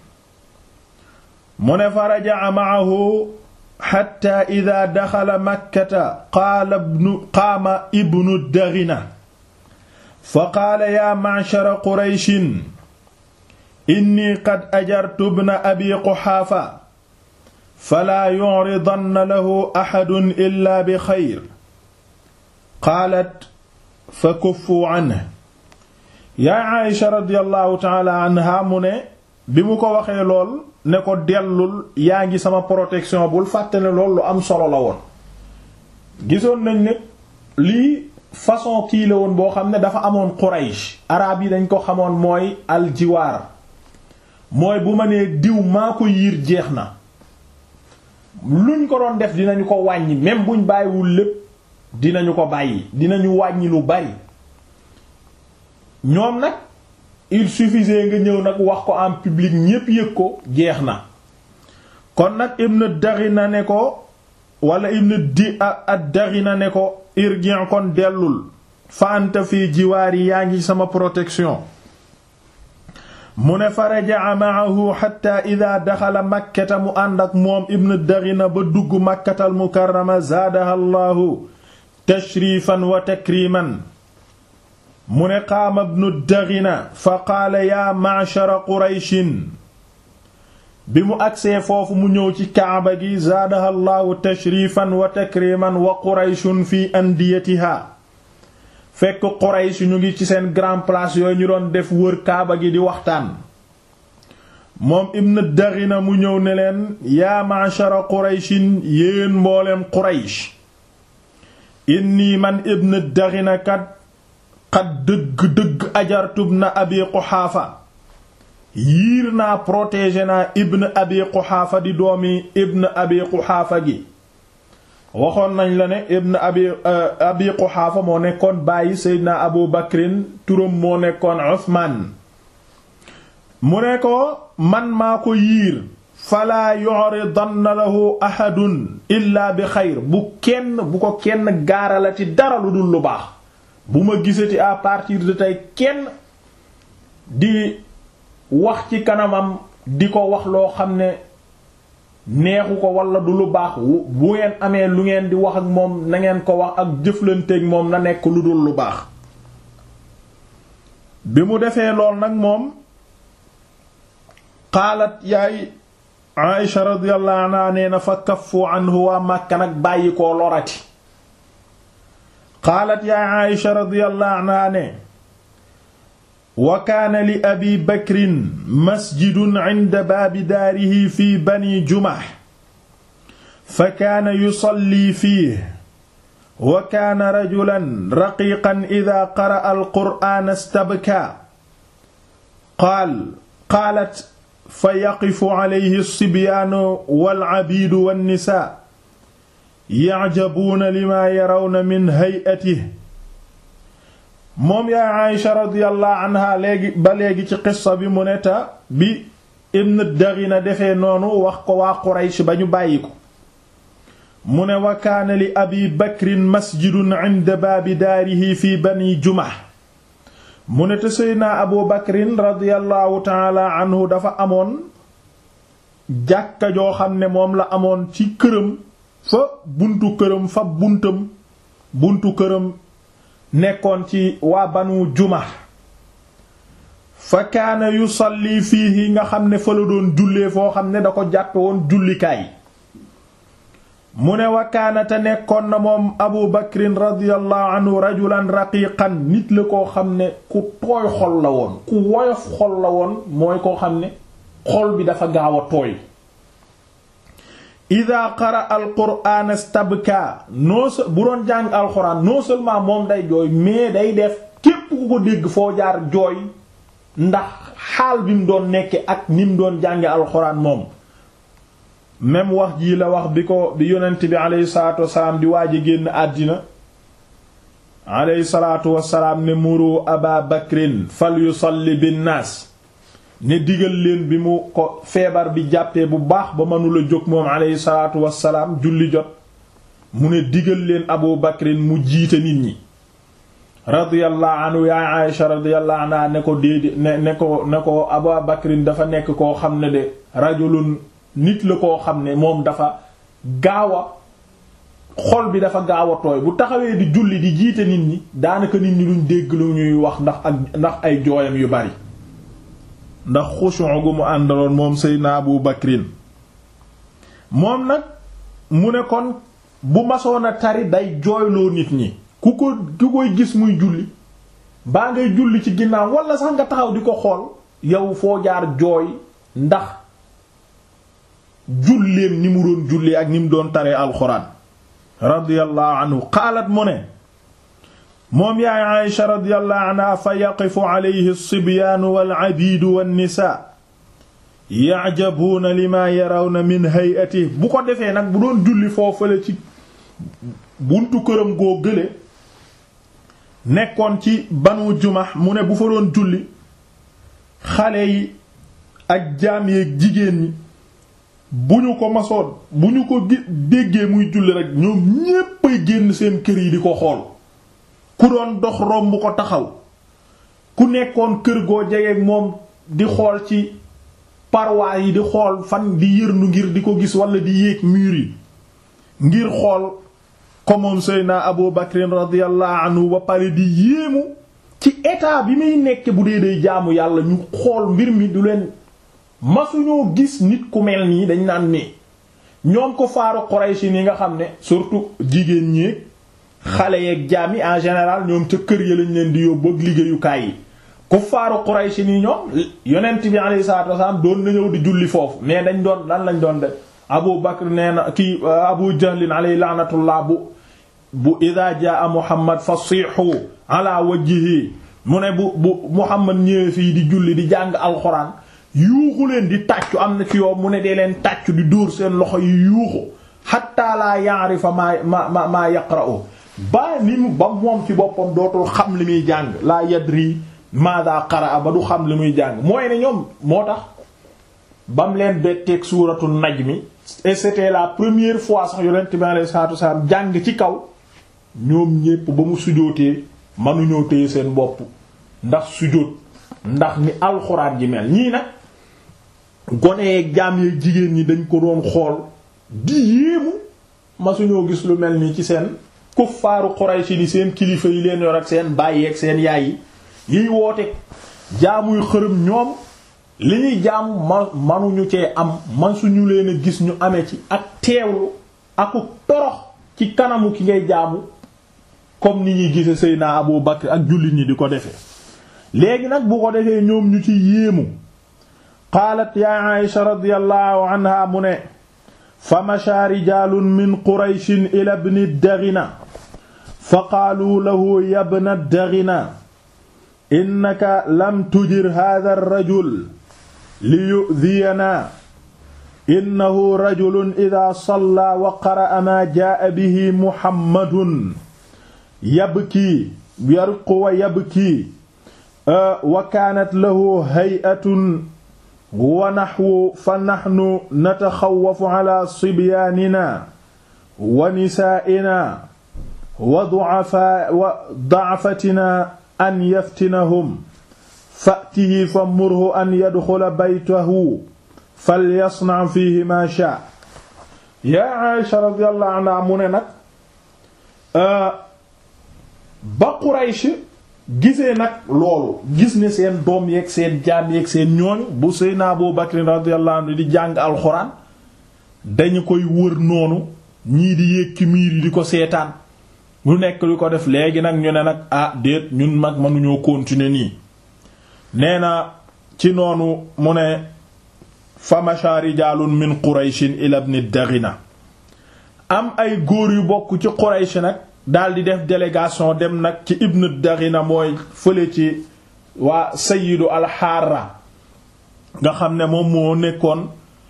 mu ne fa raja'a ma'ahu xatta ida daxala makkata qaala ibnu qaama ibnu daghina fa qaala yaa ma'shara qurayshin inni qad ajartu ibna abi quxaafa falaa yu'ridanna lahu axadun illaa bi xayr qaalat fa kuffu anhu yaa Aysha radiyallahu ta'ala anha mu ne bi mu ko waxee lool ne ko dellul yaa ngi sama protection bul fàtte ne lool lu am solo la woon gisoon nañ ne lii façon kii la woon boo xam ne dafa amoon Quraysh araab yi dañ ko xamoon mooy aljiwaar mooy bu ma nee diw maa ko yiir jeex na luñ ko doon def dinañu ko wàññi même buñ bàyyiwul lépp dinañu ko bàyyi dinañu wàññi lu bari ñoom nag il suffisait nga ñëw nag wax ko en public ñépp yëg ko jeex na kon nag ibn Daghina ne ko wala ibn di ad-Daghina ne ko irji' kon dellul fa anta fii jiwaar yi yaa ngi sama protection mu ne fa raja'a ma'ahu hatta idha daxala makkata mu ànd ak moom ibn Daghina ba dugg makkatal mukarrama zaadaha Allahu tashrifan wa takriman mu ne qaama ibnu daghina fa qaala yaa ma'shara qurayshin bi mu agsee foofu mu ñëw ci kaaba gi zaadaha llaahu tashrifan wa takriman wa qurayshun fi andiyatiha fekk quraysh ñu ngi ci seen grand place yooyu ñu doon def wër kaaba gi di waxtaan moom ibnu daghina mu ñëw ne leen yaa ma'shara qurayshin yéen mbooleem quraysh inni man ibnu daghina kat xat dëgg-dëgg ajartub na abi quxaafa yiir naa protégé naa ibn abi quxaafa di doomi ibn abi quxaafa gi waxoon nañ la ne ibn abi abi quxaafa moo nekkoon bàyyi seydina abu bakrin turam moo nekkoon usmaan mu ne ko man maa ko yiir falaa yuridanna lahu ahadun illa bi xayr bu kenn bu ko kenn gaaralati dara lu dul lu baax bu ma gisati à partir de tey kenn di wax ci kanamam di ko wax loo xam ne neexu ko wala du lu baax bu ngeen amee lu ngeen di wax ak moom na ngeen ko wax ak jëflanteeg moom na nekk lu dul lu baax bi mu defee lool nag moom xaalat yaay Aïsha radiyallahu anha nee na fa kaffu anhu waa Makka nag bàyyi koo lorati qaalat yaa Aïsha radiyallahu anha ne wa kaana li abi bakrin masjidun inda baabi daarihi fi bani Jumah fa kaana yusalli fiihi wa kaana rajulan raqiiqan idaa qara'a al-qur'aana istabkaa qaal qaalat fa yaqifu alayhi as-sibyaanu wal-'abiidu wan-nisaa ya'jabuuna limaa yarawna min hay'atihi moom yaa Aysha radiyallahu anha léegi ba léegi ci qissa bi mu ne ta bi Ibn Daghina defee noonu wax ko waa Quraysh ba ñu bàyyi ko mu ne wa kaana li Abi Bakrin masjidun 'inda baabi daarihi fi Bani Jumah mu ne te Seydina Abu Bakrin radiyallahu ta'ala anhu dafa amoon jàkka joo xam ne moom la amoon ci këram fa buntu këram fa buntam buntu këram nekkoon ci waa banu juma fa kaana yusalli fiihi nga xam ne fa la doon jullee foo xam ne da ko jàppe woon jullikaay mu ne wa kaana te nekkoon na moom abu bakrin radiyallahu anhu rajulan raqiqan nit la koo xam ne ku tooy xol la woon ku woyof xol la woon mooy koo xam ne xol bi dafa gaaw a tooy ida qara alquraan stabka non bu doon jàng alxuraan non seulement moom day jooy mais day def képp ku ko dégg foo jaar jooy ndax xaal bi mu doon nekke ak ni mu doon jànge alxuraan moom même wax jii la wax bi ko bi yonent bi aleyhi salaatu wasalaam di waaj a génn àddina aleyhi salaatu wasalaam ne muru aba bakrin fal yusalli binnaas ne digal leen bi mu ko feebar bi jàppee bu baax ba mënula jóg moom aleyhi salaatu wassalaam julli jot mu ne digal leen abu bakrin mu jiite nit ñi radiyallahu anhu yaay Aïsha radiyallahu anha ne ko déedé ne ne ko ne ko Abu Bakrin dafa nekk koo xam ne de rajulun nit la koo xam ne moom dafa gaaw a xol bi dafa gaaw a tooy bu taxawee di julli di jiite nit ñi daanaka nit ñi duñ dégg lu ñuy wax ndax ak ndax ay jooyam yu bari ndax xushu gu mu àndaloon moom Seydina Abu Bakrin moom nag mu ne kon bu masoon a tari day jooyloo nit ñi ku ko ku koy gis muy julli baa ngay julli ci ginnaaw wala sax nga taxaw di ko xool yow foo jaar jooy ndax julleem ni mu doon julli ak ni mu doon taree alxuraan radiyallahu anhu qaalat mu ne moom yaay Aïsha radiyallahu anha fa yaqifu alayhi as-sibyaanu wal-abiidu wan-nisaa ya'jabuuna limaa yarawna min hay'atihi bu ko defee nag bu doon julli foofale ci buntu këram goo gële nekkoon ci banu jumax mu ne bu fa doon julli xale yi ak jaam yeeg jigéen ñi bu ñu ko masoon bu ñu ko déggee muy julli rek ñoom ñéppay génn seen kër yi di ko xool ku doon dox romb ko taxaw ku nekkoon kër goo jegeeg moom di xool ci paroi yi di xool fan di yërnu ngir di ko gis wala di yéeg mur yi ngir xool ko moom Seydina Abu Bakrin radiyallahu anhu ba pare di yéemu ci état bi muy nekk bu dee day jaamu yàlla ñu xool mbir mi du leen masuñoo gis nit ku mel nii dañ naan nii ñoom ko faaru Quraysh ni nga xam ne surtout jigéen ñi xale yeeg jaam yi en général ñoom ca kër ya lañ leen di yóbbu ak liggéeyukaay yi ku faaru Quraysh ni ñoom yonent bi alayhi salaatu wasallam doon na ñëw di julli foofu mais dañ doon lan lañ doon def Abu Bakr nee na kii Abu Jahlin alayhi laanatullah bu bu ida jaa Muhammad fasihu ala wajhihi mu ne bu bu Muhammad ñëwee fii di julli di jàng alxuraan yuuxu leen di tàccu am na ci yow mu ne dee leen tàccu di dóor seen loxo yi yuuxu hatta la ya'rifa ma ma ma maa yaqra'u ba ni mu ba moom ci boppam dootul xam li muy jàng la yadri maada qara'a ba du xam li muy jàng mooy ne ñoom moo tax bam leen betteeg suuratu najmi et c'était la première fois sax yonent bi alayhi salaatu wasalaam jàng ci kaw ñoom ñépp ba mu sujootee mënuñoo téye seen bopp ndax sujoot ndax ni alxuraan ji mel ñii nag gone yeeg jaam yeeg jigéen ñi dañ ko doon xool di yéemu masuñoo gis lu mel nii ci seen kuffaaru Quraysh ni seen kilifa yi leen yor ak seen baay ak seen yaay yi yiy woote jaamuy xërëm ñoom li ñuy jaamu ma manuñu cee am man suñu leen a gis ñu amee ci ak teewlu aku torox ci kanamu ki ngay jaamu comme ni ñuy gise Seydina Abu Bakr ak jullit ñi di ko defee léegi nag bu ko defee ñoom ñu ci yéemu qaalat ya Aisha radiyallahu anha mu ne fa masha rijaalun min qurayshin ila ibni daghina fa qaalu lahu ya ibna daghina innaka lam tujir hadha ar-rajul liyu'dhiyanaa innahu rajulun idhaa sallaa wa qara'a maa jaa'a bihi muhammadun yabkii yarqu wa yabkii wa kaanat lahu hay'atun wa naxwu fa naxnu nataxawwafu ala sibyaaninaa wa nisaa'inaa wa du'afaa wa da'fatinaa an yaftinahum fa'tihi fa murhu an yadxula baytahu falyasna fihi ma sha yaa Aisha radiyallahu anha mu ne nag ba Quraysh gisee nag loolu gis ne seen doom yeeg seen jaam yeeg seen ñooñu bu Seydina Abu Bakr radiyallahu anhu di jàng alxuraan dañu koy wër noonu ñii di yéeg ci miir yi di ko seetaan lu nekk lu ko def léegi nag ñu ne nag ah déet ñun mag mënuñoo continuer nii nee na ci noonu mu ne fa masha rijaalun min qurayshin ila ibn daghina am ay góor yu bokk ci quraysh nag daldi def délégation dem nag ci ibn daghina mooy fële ci waa sayyidu alxaara nga xam ne moom moo nekkoon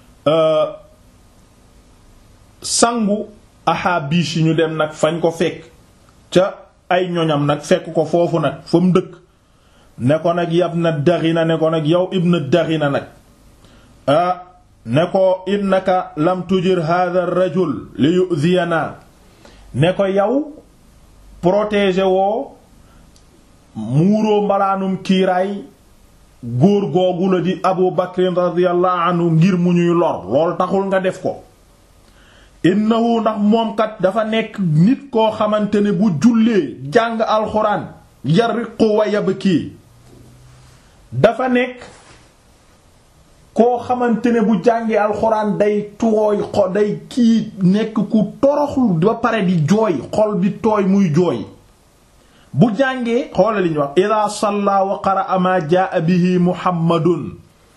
sangu ahaabish yi ñu dem nag fañ ko fekk ca ay ñoñam nag fekk ko foofu nag fa mu dëkk ne ko nag yab na daxina ne ko nag yow ibn daxina nag ah ne ko innaka lam tujir hadha ar-rajul li yu'dhiyana ne ko yow protéger woo muuroo mbalaanum kiiraay góor googu la di abu bakrin radiyallahu anhu ngir mu ñuy lor lool taxul nga def ko innahu ndax moom kat dafa nekk nit koo xamante ne bu jullee jàng alxuraan yariqu wa yabki dafa nekk koo xamante ne bu jàngee alxuraan day tooy xol day kii nekk ku toroxlu ba pare di jooy xol bi tooy muy jooy bu jàngee xoola li ñu wax ida salla wa qara'a ma jaa bihi muhammadun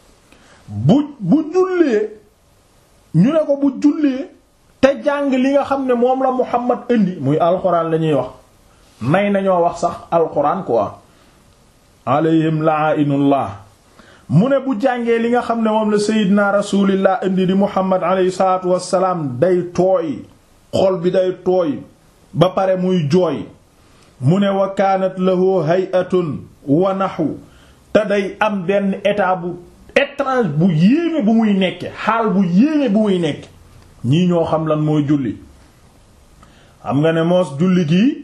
bu bu jullee ñu ne ko bu jullee te jàng li nga xam ne moom la muhammad indi muy alxuraan la ñuy wax nay nañoo wax sax alxuraan quoi alayhim la'inullah mu ne bu jàngee li nga xam ne moom la seydina rasulillah indi di muhammad alayhi salaatu wassalaam day tooy xol bi day tooy ba pare muy jooy mu ne wa kaanat lahu hay'atun wa nahwu te day am benn état bu étrange bu yéeme bu muy nekke xaal bu yéeme bu muy nekke ñii ñoo xam lan mooy julli xam nga ne moos julli gi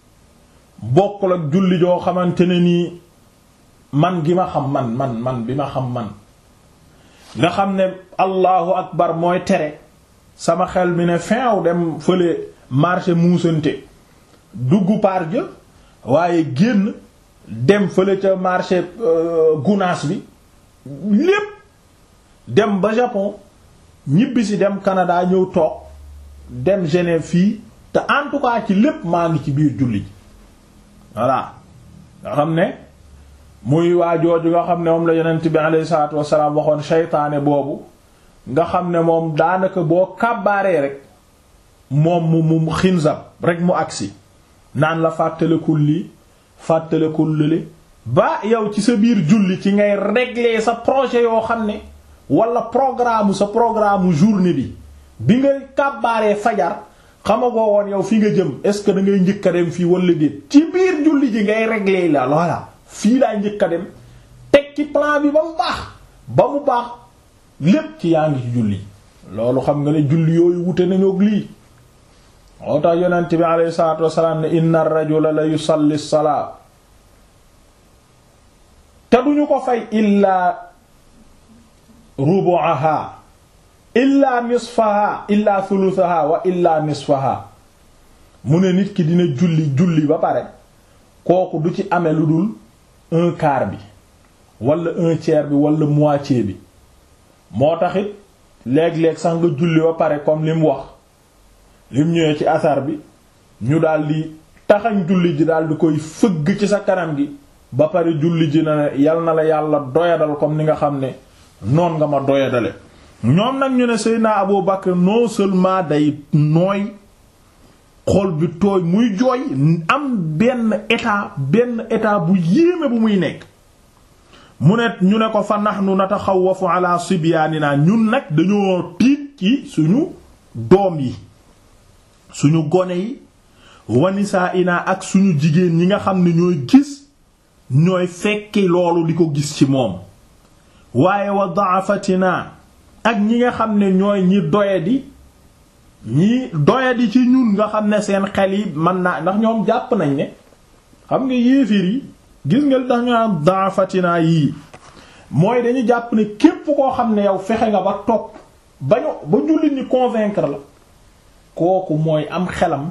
bokkul ak julli joo xamante ne nii man gi ma xam man man man bi ma xam man nga xam ne allahu akbar mooy tere sama xel mi ne feew dem fële marché muusante dugg par ja waaye génn dem fële ca marché gunaas bi lépp dem ba Japon ñibbisi dem Canada ñëw toog dem Genève fii te en tout cas ci lépp maa ngi ci biir julli ji voilà nga xam ne muy waa jooju nga xam ne moom la yonent bi alayhi salaatu wassalaam waxoon seytaane boobu nga xam ne moom daanaka boo kàbbaaree rek moom mu mu xinzab rek mu agsi naan la fàttalekul lii fàttalekul lële ba yow ci sa biir julli ci ngay régler sa projet yoo xam ne wala programme sa programme journée bi bi nga kàbbaaree fajar xamagoo woon yow fi nga jëm est-ce que da ngay njëkk a dem fii wala déet ci biir julli ji ngay régler la voilà fii laa njëkk a dem teg ci plan bi ba mu baax ba mu baax lépp ci yaa ngi ci julli loolu xam nga ne julli yooyu wute nañu ak lii moo tax yonent bi alayhi salaatu wasalaam ne inna ar-rajula la yusalli salaa te duñu ko fay illaa rubu'aha illaa nisfaha illaa thuluthaha wa illaa nisfaha mu ne nit ki dina julli julli ba pare kooku du ci amee lu dul un quart bi wala un tiers bi wala moitié bi moo taxit léeg-léeg sax nga julli ba pare comme li mu wax lim ñëwee ci asar bi ñu daldi taxañ julli ji daldi koy fëgg ci sa kanam gi ba pare julli ji na ne yal na la yàlla doyadal comme ni nga xam ne noon nga ma doyadale ñoom nag ñu ne Seydina Abu Bakr non seulement day nooy xol bi tooy muy jooy am benn état benn état bu yéeme bu muy nekk mu ne ñu ne ko fa nahnu nataxawafu ala sibyaanina ñun nag dañoo tiit ci suñu doom yi suñu gone yi wanisaa ina ak suñu jigéen ñi nga xam ne ñooy gis ñooy fekki loolu di ko gis ci moom waaye wa da'afatina ak ñi nga xam ne ñooy ñi doyadi ñi doyadi ci ñun nga xam ne seen xel yi mën naa ndax ñoom jàpp nañ ne xam nga yéeféer yi gis nga tax ñu am da'afatina yii mooy dañu jàpp ne képp koo xam ne yow fexe nga ba topp ba ñu ba jullit ñi convaincre la kooku mooy am xelam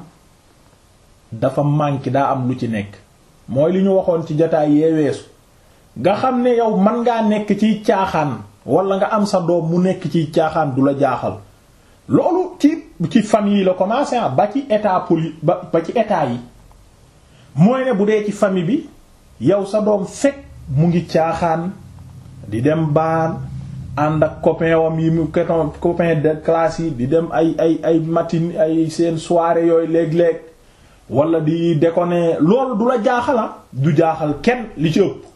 dafa manqué daa am lu ci nekk mooy li ñu waxoon ci jotaay yee weesu nga xam ne yow man ngaa nekk ciy caaxaan wala nga am sa doom mu nekk ciy caaxaan du la jaaxal loolu ci ci famille yi la commencé ba ci état poli ba ba ci état yi mooy ne bu dee ci famille bi yow sa doom fekk mu ngi caaxaan di dem baan ànd ak copain wam yi mu copain de classe yi di dem ay ay ay matin ay seen soirée yooyu léeg-léeg wala di déconner loolu du la jaaxala du jaaxal kenn li ci ëpp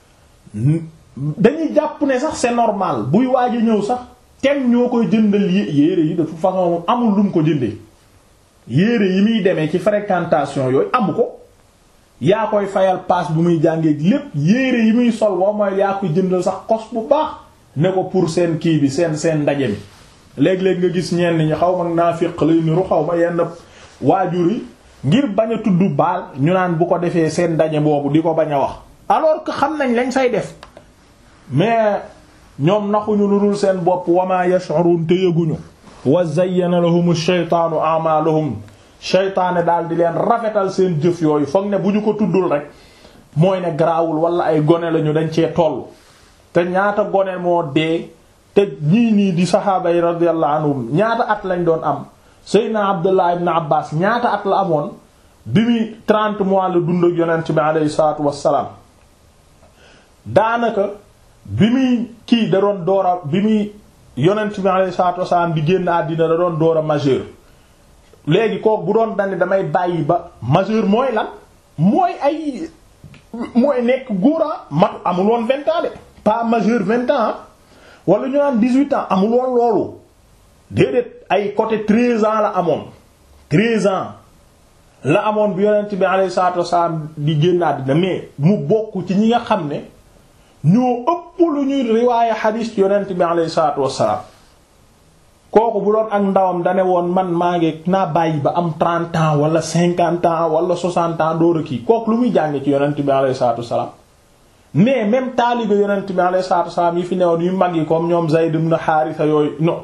dañuy jàpp ne sax c'est normal buy waaj a ñëw sax kenn ñoo koy jëndal yére yi de toute façon amul lu mu ko jëndee yére yi muy demee ci fréquentation yooyu amu ko yaa koy fayal paas bu muy jàngee lépp yére yi muy sol boo mooy yaa koy jëndal sax kos bu baax ne ko pour seen kii bi seen seen ndaje mi léeg-léeg nga gis ñenn ñi xaw ma naafiq lay niru xaw ma yenn waajur yi ngir bañ a tudd baal ñu naan bu ko defee seen daje boobu di ko bañ a wax alors que xam nañ lañ say def mais ñoom naxuñu lu dul seen bopp wama yash'urun te yëguñu wa zayyana lahum shaytaanu a'malahum shaytaane daal di leen rafetal seen jëf yooyu foog ne bu ñu ko tuddul rek mooy ne garaawul wala ay gone lañu dañ cee toll te ñaata gone moo dee te ñii nii di saxaaba yi radiyallahu anhum ñaata at lañ doon am Seydina Abdullah ibn Abbas ñaata at la amoon bi muy 30 mois la dund ak yonent bi alayhi salaatu wassalaam daanaka bi muy kii da doon door a bi muy yonent bi alayhi salaatu wassalaam di génn àddina da doon door a majeur léegi kooku bu doon dani damay bàyyi ba majeur mooy lan mooy ay mooy nekk góora mat amul woon vingt ans de pas majeur vingt ans wala ñu naan dix-huit ans amul woon loolu déedéet ay côté treize ans la amoon treize ans la amoon bi yonent bi alayhi salaatu wasallam di génn àddina mais mu bokk ci ñi nga xam ne ñoo ëpp lu ñuy riwaaya xadiis yonent bi alayhi salaatu wasallam kooku bu doon ak ndawam dane woon man maa ngi naa bàyyi ba am trente ans wala cinquante ans wala soixante ans door a kii kooku lu muy jànge ci yonent bi alayhi salaatu wasallam mais même taalibe yonent bi alayhi salaatu wasallam yi fi newoon yu mag yi comme ñoom Zayd ibn Haarisa yooyu non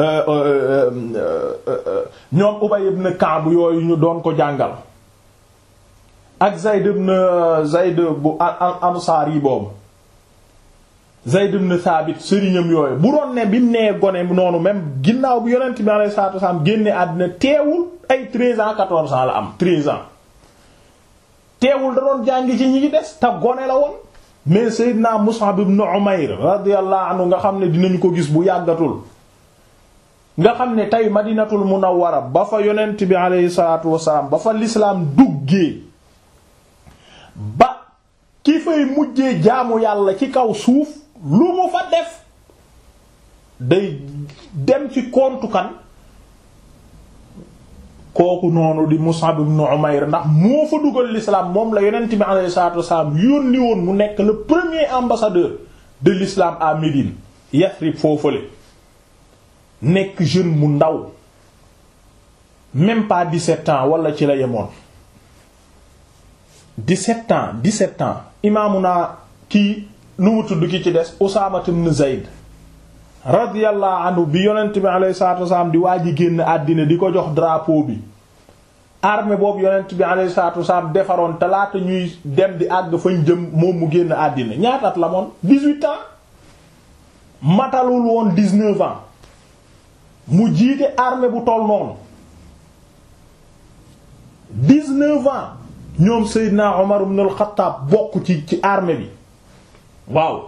ñoom Ubay ibn Ka'b yooyu ñu doon ko jàngal ak Zayd ibn Zayd bu Ansaar yi boobu Zayd ibn Thabit sëriñam yooyu bu doon ne bi mu nee gone noonu même ginnaaw bi yonent bi alayhi salaatu wasallam génne àddina teewul ay 13 ans 14 ans la am 13 ans teewul da doon jàngi ci ñi ngi des te gone la woon mais Seydina Mus'ab ibn Umayr radiyallahu anhu nga xam ne dinañu ko gis bu yàggatul nga xam ne tey Madinatul Munawwara ba fa yonent bi alayhi salaatu wasallam ba fa l'islam duggee ba ki fay mujjee jaamu yàlla ci kaw suuf lu mu fa def day dem ci kontu kan kooku noonu di Mus'ab ibn Umayr ndax moo fa dugal l'islam moom la yonent bi alayhi salaatu wasallam yónni woon mu nekk le premier ambassadeur de l'islam à Médine Yathrib foofale nekk jeune mu ndaw même pas 17 ans wala ci la yemoon 17 ans 17 ans imaamu naa kii nu mu tudd ki ci des Usaama ibn Zayd radiyallahu anhu bi yonent bi alayhi salaatu wasallam di waa ji génn àddina di ko jox drapeau bi armée boobu yonent bi alayhi salaatu wasallam defaroon te laata ñuy dem di àgg fañ jëm moom mu génn àddina ñaataat la moon 18 ans matalul woon 19 ans mu jiite armée bu toll noonu 19 ans ñoom Seydina Omar ibn al-Khattab bokk ci ci armée bi waaw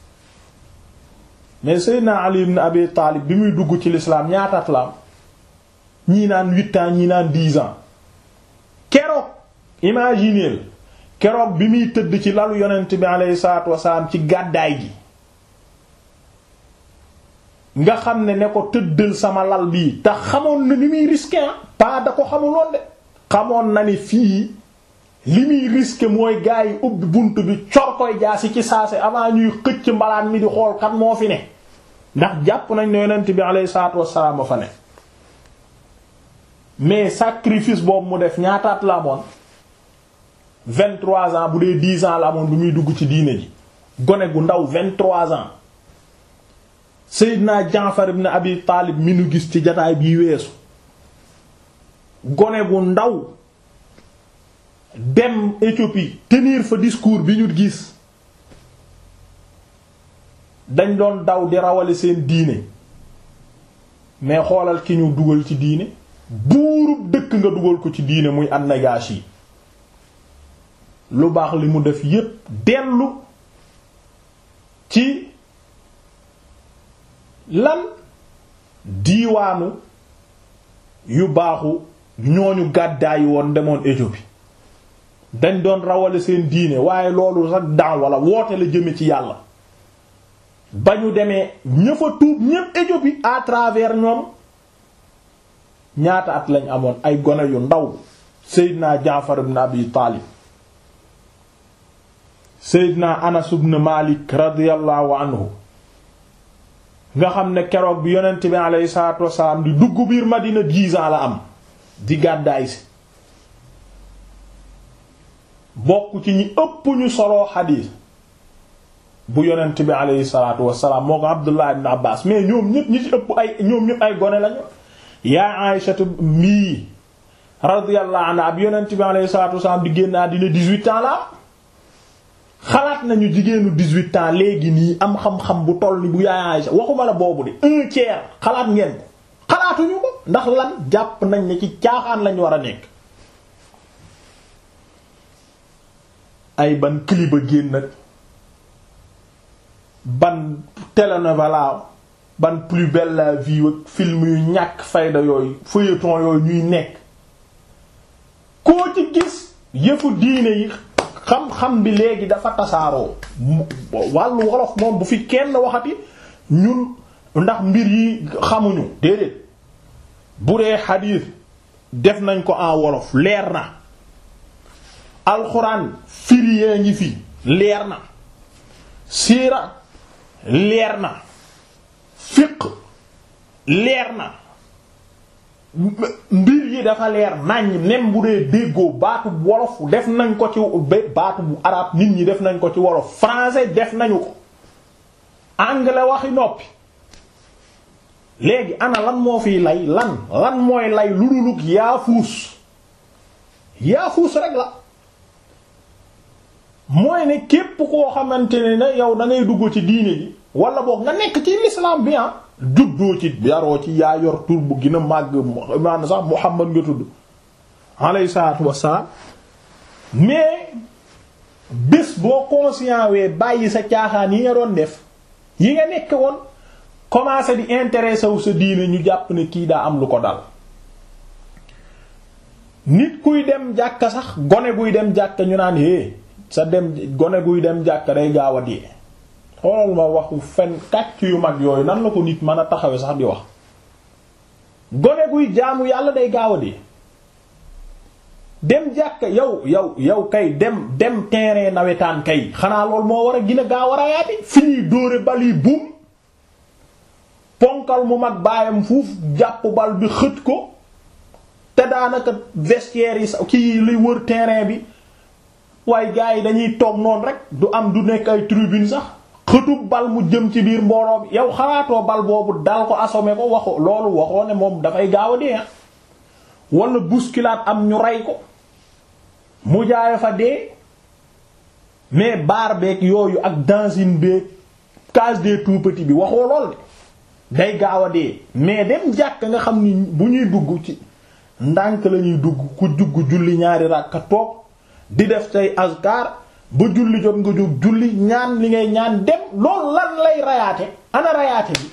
mais Seydina Ali ibn Abi Talib bi muy dugg ci l'islam ñaataat la am ñii naan huit ans ñii naan dix ans keroog imagineel keroog bi muy tëdd ci lalu yonent bi aleyhi salaatu wasalaam ci gàddaay gi nga xam ne ne ko tëddal sama lal bii te xamoon na ni muy risqué ah pas da ko xamuloon de xamoon na ni fii li muy risqué mooy gaa yi ubbi bunt bi cor koy jaasi ci saase avant ñuy xëcc mbalaan mi di xool kan moo fi ne ndax jàpp nañ ne yonent bi alayhi salaatu wassalaam a fa ne mais sacrifice boobu mu def ñaataat la amoon vingt-trois ans bu dee dix ans la amoon bi muy dugg ci diine ji gone gu ndaw vingt-trois ans Seydina Jaafar ibn Abi Taalib mi nu gis ci jataay bii weesu gone gu ndaw dem Éthiopie tenir fa discours bi ñu gis dañ doon daw di rawale seen diine mais xoolal ki ñu dugal ci diine buurub dëkk nga dugal ko ci diine muy an-Najaashi lu baax li mu def yépp dellu ci lan diiwaanu yu baaxu ñooñu gàddaayi woon demoon Éthiopie dañ doon rawale seen diine waaye loolu sax daan wala woote la jëme ci yàlla ba ñu demee ña fa tuub ñépp Éthiopie à travers ñoom ñaata at lañ amoon ay gone yu ndaw Seydina Jaafar ibn Abi Taalib Seydina Anas ibn Malik radiyallahu anhu nga xam ne keroog bi yonent bi alayhi salaatu wassalaam di dugg biir Madina dix ans la am di gàddaay si bokk ci ñi ëpp ñu soloo xadiis bu yonent bi aleyhi salaatu wassalaam moo ko Abdullah ibn Abbas mais ñoom ñëpp ñi ci ëpp ay ñoom ñëpp ay gone lañu yaa Aysatu mii radiyallahu anha ab yonent bi aleyhi salaatu wassalaam di génn àddina 18 ans la xalaat nañu jigéenu 18 ans léegi nii am xam-xam bu toll ni bu yaay Aysa waxuma la boobu de un tiers xalaat ngeen ko xalaatuñu ko ndax lan jàpp nañ ne ci caaxaan lañ war a nekk ay ban clip a génn nag ban télénovela ban plus belle la vie ak film yu ñàkk fayda yooyu feuilleton yooyu ñuy nekk koo ci gis yëfu diine yi xam-xam bi léegi dafa tasaaroo wàllu wolof moom bu fi kenn waxati ñun ndax mbir yi xamuñu déedéet bu dee xadiis def nañ ko en wolof leer na alxuraan firi ngi fi leer na siira leer na fiq leer na mbir yi dafa leer nañ nem bu dee déggoo baatu wolof def nañ ko ci baatu bu arab nit ñi def nañ ko ci wolof français def nañu ko anglais waxi noppi léegi ana lan moo fiy lay lan lan mooy lay lu dulug yaafuus yaafuus rek la mooy ne képp koo xamante ne ne yow da ngay dugg ci diine ji wala boog nga nekk ci l'islam bi ah juddoo ci yaroo ci yaa yor tur bu gën a màgg maanaam sax Muhammad nga tudd alayhi salaatu wassalaam mais bés boo conscient wee bàyyi sa caaxaan yi nga doon def yi nga nekk woon commencé di intéressé wu sa diine ñu jàpp ne kii daa am lu ko dal nit kuy dem jàkka sax gone guy dem jàkka ñu naan hé sa dem gone guy dem jàkka day gaaw a dee xoolal ma waxu fen kàcc yu mag yooyu nan la ko nit mën a taxawe sax di wax gone guy jaamu yàlla day gaaw a dee dem jàkka yow yow yow kay dem dem terrain nawetaan kay xanaa lool moo war a gën a gaaw a rayaati fi ñuy dóore bal yi buum ponkal mu mag baayam fuuf jàpp bal bi xët ko te daanaka vestiaire yi sax kii luy wër terrain bi waaye gars yi dañuy toog noonu rek du am du nekk ay tribune sax xëtub bal mu jëm ci biir mbooloo bi yow xalaatoo bal boobu dal ko assommé ko waxo loolu waxoo ne moom dafay gaaw a dee wala bousculade am ñu rey ko mu jaay fa dee mais baar beeg yooyu ak dancing beeg case des tout petits bi waxoo lool de day gaaw a dee mais dem jàkk nga xam ni bu ñuy dugg ci ndànk la ñuy dugg ku jugg julli ñaari ràkka toog di def say azkar ba julli jot nga jóg julli ñaan li ngay ñaan dem loolu lan lay rayaate ana rayaate bi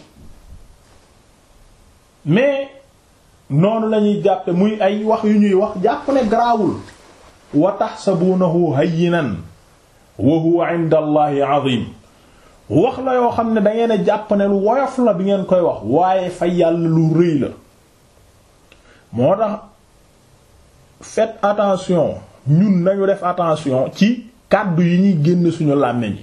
mais noonu lañuy jàppe muy ay wax yu ñuy wax jàpp ne garaawul wa tahsabunahu hayyinan wa huwa 'inda allahi 'azim wax la yoo xam ne dangeen a jàpp ne lu woyof la bi ngeen koy wax waaye fa yàlla lu rëy la moo tax faites attention ñun nañu def attention ci kàddu yi ñuy génn suñu làmmiñ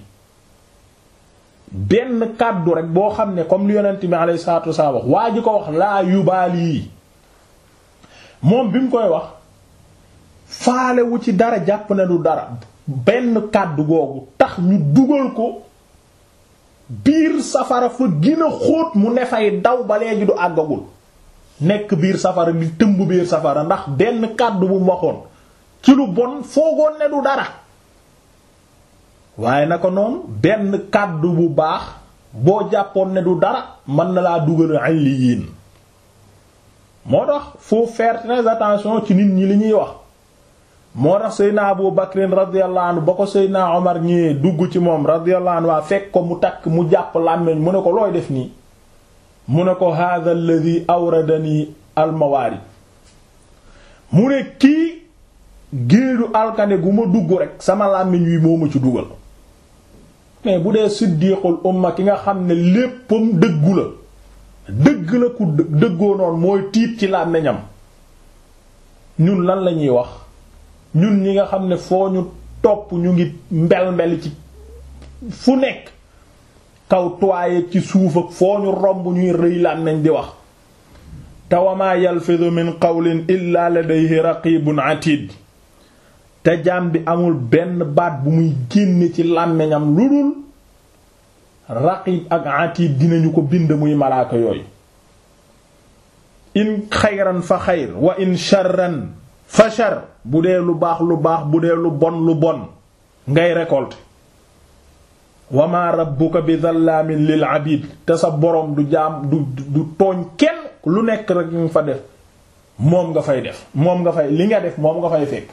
benn kàddu rek boo xam ne comme li yonent bi alayhi salaatu wasallam wax waa ji ko wax laa yubaali yi moom bi mu koy wax faalewu ci dara jàpp ne du dara benn kàddu googu tax ñu dugal ko biir safara fa gën a xóot mu ne fay daw ba léegi du àggagul nekk biir safara di tëmb biir safara ndax benn kàddu bu mu waxoon ci lu bon foogoon ne du dara waaye naka noonu benn kàddu bu baax boo jàppoon ne du dara mën na laa dugal alliyin moo tax faut faire très attention ci nit ñi li ñuy wax moo tax Seydina Abu Bakrin radiyallahu anhu ba ko Seydina Omar ñëwee dugg ci moom radiyallahu anhu waa fekk ko mu takk mu jàpp làmmeñ mu ne ko looy def nii mu ne ko hadha alladhi awradani almawaarid mu ne kii géeju alkane gu ma dugg rek sama làmmiñ wi moo ma ci dugal mais bu dee siddiqul umma ki nga xam ne léppam dëggu la dëgg la ku dëggoo noonu mooy tiit ci làmmiñam ñun lan la ñuy wax ñun ñi nga xam ne foo ñu topp ñu ngi mbel mbel ci fu nekk kaw toye ci suuf ak foo ñu romb ñuy rëy làmmiñ di wax te wa maa yalfidu min qawlin illa ladayhi raqibun atid te jaam bi amul benn baat bu muy génne ci làmmiñam lu dul raqib ak atid dinañu ko bind muy malaaka yooyu in xayran fa xayr wa in sharran fa shar bu dee lu baax lu baax bu dee lu bon lu bon ngay récolter wa ma rabbuka bi dhallaamin lil abid te sa boroom du jaam du du tooñ kenn lu nekk rek ñu fa def moom nga fay def moom nga fay li nga def moom nga fay fekk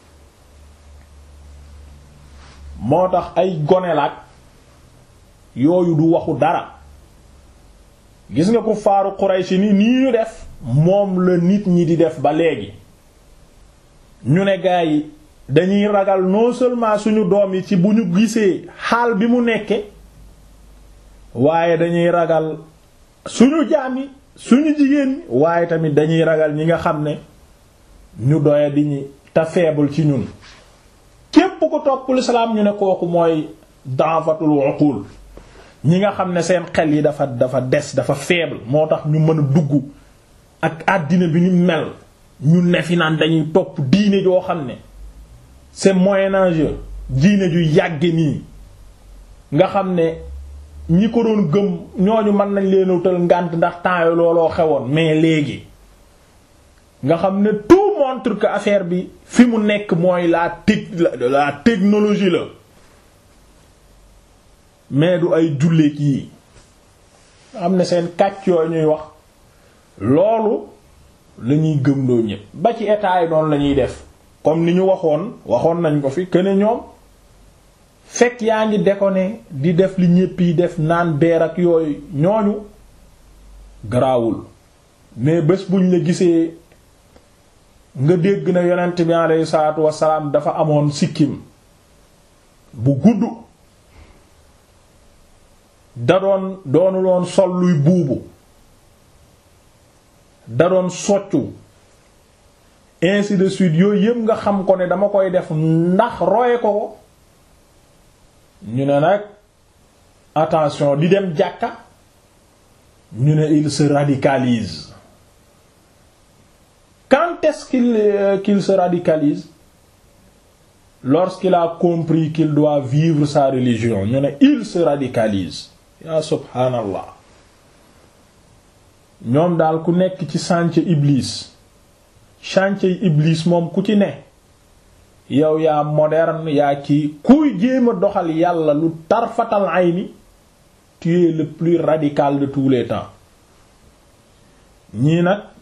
moo tax ay gonelaat yooyu du waxu dara gis nga ko faaru Quraysh ni nii ñu def moom la nit ñi di def ba léegi ñu ne gaa yi dañuy ragal non seulement suñu doom yi ci bu ñu gisee xaal bi mu nekke waaye dañuy ragal suñu jaam yi suñu jigéen ñi waaye tamit dañuy ragal ñi nga xam ne ñu doya di ñi te faible ci ñun képp ko topp l'islam ñu ne kooku mooy da'fatul uqul ñi nga xam ne seen xel yi dafa dafa des dafa faible moo tax ñu mën a dugg ak àddina bi ñu mel ñu ne fi naan dañuy topp diine joo xam ne c'est moyen âge diine ju yàgge nii nga xam ne ñi ko doon gëm ñooñu mën nañ leen utal ngànt ndax temps yi looloo xewoon mais léegi nga xam ne tout montre que affaire bi fi mu nekk mooy la tec la technologie la mais du ay jullit yi am na seen kàcc yooyu ñuy wax loolu la ñuy gëmloo ñépp ba ci état yi noonu la ñuy def comme ni ñu waxoon waxoon nañ ko fi que ne ñoom fekk yaa ngi déconné di def li ñépp yi def naan beer ak yooyu ñooñu garaawul mais bés buñ la gisee nga dégg na yonent bi alayhi salaatu wassalaam dafa amoon sikkim bu gudd da doon doonu loon sol luy buubu da doon soccu ainsi de suite yooyu yëpp nga xam ko ne dama koy def ndax roye ko ko ñu ne nag attention di dem jàkka ñu ne il se radicalise quand est-ce qu'il euh, qu'il se radicalise lorsqu'il a compris qu'il doit vivre sa religion ñu ne il se radicalise ya subhanallah ñoom daal ku nekk ci chantier iblis chantier iblis moom ku ci ne yow yaa moderne yaa kii kuy jéem a doxal yàlla lu tarfatal ayni tu es le plus radical de tous les temps ñii nag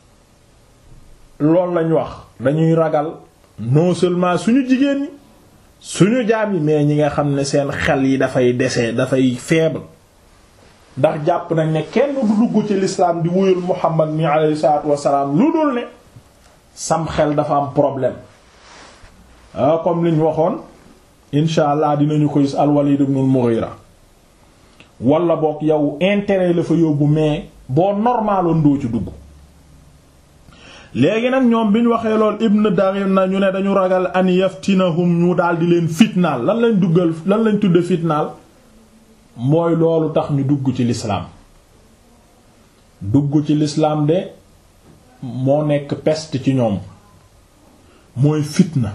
loolu lañ wax dañuy ragal non seulement suñu jigéen ñi suñu jaam yi mais ñi nga xam ne seen xel yi dafay dese dafay faible ndax jàpp nañ ne kenn du dugg ci l'islam di wuyul Muhammad mi alayhi salaatu wassalaam lu dul ne sam xel dafa am problème ah comme liñ waxoon incha allah dinañu ko gis al-Walid ibn al-Mughira wala boog yow intérêt la fa yóbbu mais boo normaloon doo ci dugg léegi nag ñoom bi ñu waxee lool ibn Daghina na ñu ne dañu ragal an yaftinahum ñu daal di leen fitnaal lan lañ duggal lan lañ tudde fitnaal mooy loolu tax ñu dugg ci l'islam dugg ci l'islam de moo nekk peste ci ñoom mooy fitna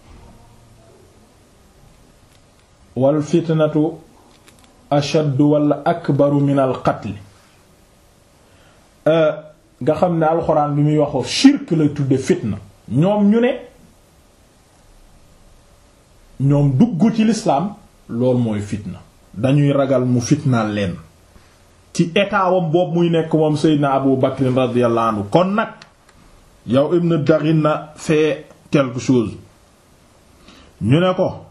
wal fitnatu ashaddu wala akbaru min al qatl nga xam ne alxuraan bi muy waxoo shirk la tudde fitna ñoom ñu ne ñoom dugg ci l'islam loolu mooy fitna dañuy ragal mu fitnaal leen ci état wam boobu muy nekk moom Seydina Abu Bakr radiyallahu anhu kon nag yow Ibn Daghina fait quelque chose ñu ne ko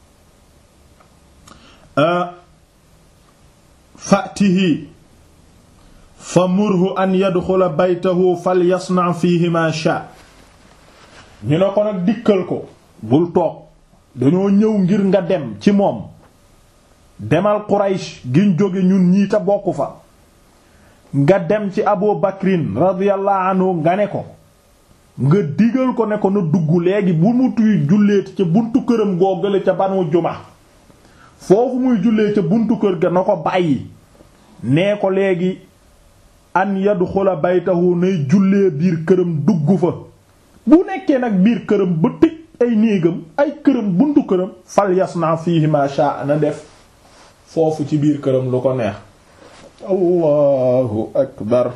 fatihi fa murhu an yadxula baytahu fal yasna fihi ma sha ñu ne ko nag dikkal ko bul toog dañoo ñëw ngir nga dem ci moom demal Quraysh giñ jóge ñun ñii ta bokk fa nga dem ci Abu Bakrin radiyallahu anhu nga ne ko nga digal ko ne ko na dugg léegi bu mu tuy julleeti ca buntu këram goo gële ca Banu Juma foofu muy jullee ca buntu kër ga na ko bàyyi nee ko léegi an yadxula baytahu nay jullee biir këram dugg fa bu nekkee nag biir këram ba tëj ay néegam ay këram buntu këram fal yasna fihi ma sha na def foofu ci biir këram lu ko neex allahu akbar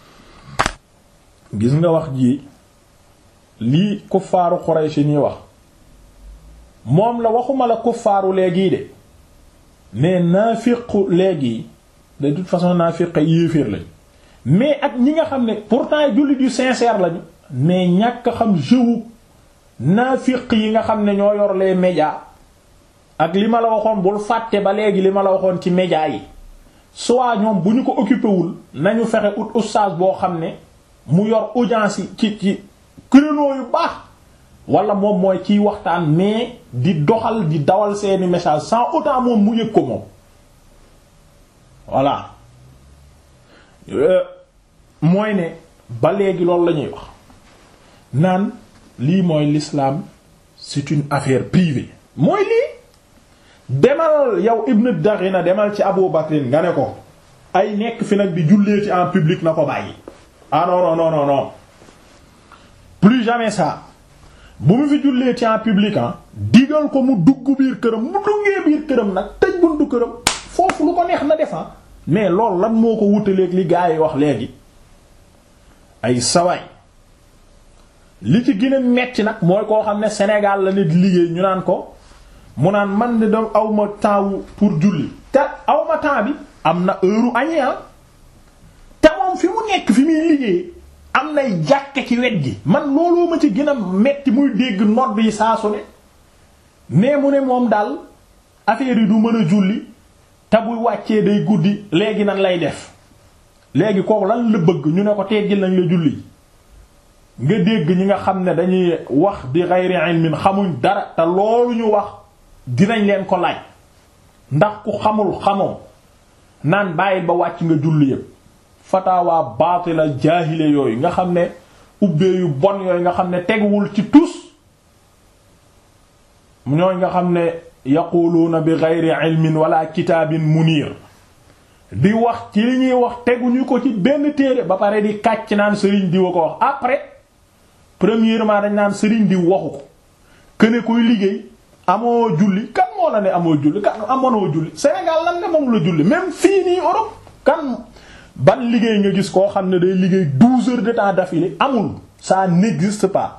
gis nga wax ji lii kuffaaru Quraysh nii wax moom la waxuma la kuffaaru léegi de mais naafiqu léegi de toute façon naafiq yéeféer lañu mais ak ñi nga xam ne pourtant jullit yu sincère lañu mais ñàkk xam jëwu naafiq yi nga xam ne ñoo yor les médias ak li ma la waxoon bul fàtte ba léegi li ma la waxoon ci médias yi soit ñoom bu ñu ko occupé wul nañu fexe ut oustaz boo xam ne mu yor audience yi ci ci créneau yu baax wala moom mooy ciy waxtaan mais di doxal di dawal seeni message sans autant moom mu yëg ko moom voilà mooy ne ba léegi loolu la ñuy wax naan lii mooy l'islam c'est une affaire privée mooy lii demal yow Ibn Daghina demal ci Abu Bakrin nga ne ko ay nekk fi nag di jullee ci en public na ko bàyyi ah non non non non non plus jamais ça bu mu fi jullee ci en public ah digal ko mu dugg biir këram mu duggee biir këram nag tëj buntu këram foofu lu ko neex na defa mais loolu lan moo ko wutaleeg li gaa yi wax léegi ay sawaay li ci gën a metti nag mooy koo xam ne Sénégal la nit liggéey ñu naan ko mu naan man de doom awma temps pour julli te awma temps bi am na heure añi te moom fi mu nekk fi muy liggéey am nay jàkke ci wet gi man looloo ma ci gën a metti muy dégg nodd yi saa su ne mais mu ne moom daal affaire yi du mën a julli te buy wàccee day guddi léegi nan lay def léegi kooku lan la bëgg ñu ne ko teggil nañ la julli nga dégg ñi nga xam ne dañuy wax di ghayri ilmin xamuñ dara te loolu ñu wax dinañ leen ko laaj ndax ku xamul xamoo naan bàyyil ba wàcc nga julli yépp fatawaa baatila jaahile yooyu nga xam ne ubbee yu bon yooyu nga xam ne teguwul ci tus ñooy nga xam ne yaquluuna bi ghayri ilmin wala kitaabin munir di wax ci li ñuy wax teguñu ko ci benn téere ba pare di kàcc naan sëriñ diw a ko wax après premièrement dañ naan sëriñ diw waxu ko këne kuy liggéey amoo julli kan moo la ne amoo julli kan amonoo julli Sénégal lan nga moom la julli même fii nii Europe kan ban liggéey nga gis koo xam ne day liggéey douze heures de temps d'affilée amul ça n'existe pas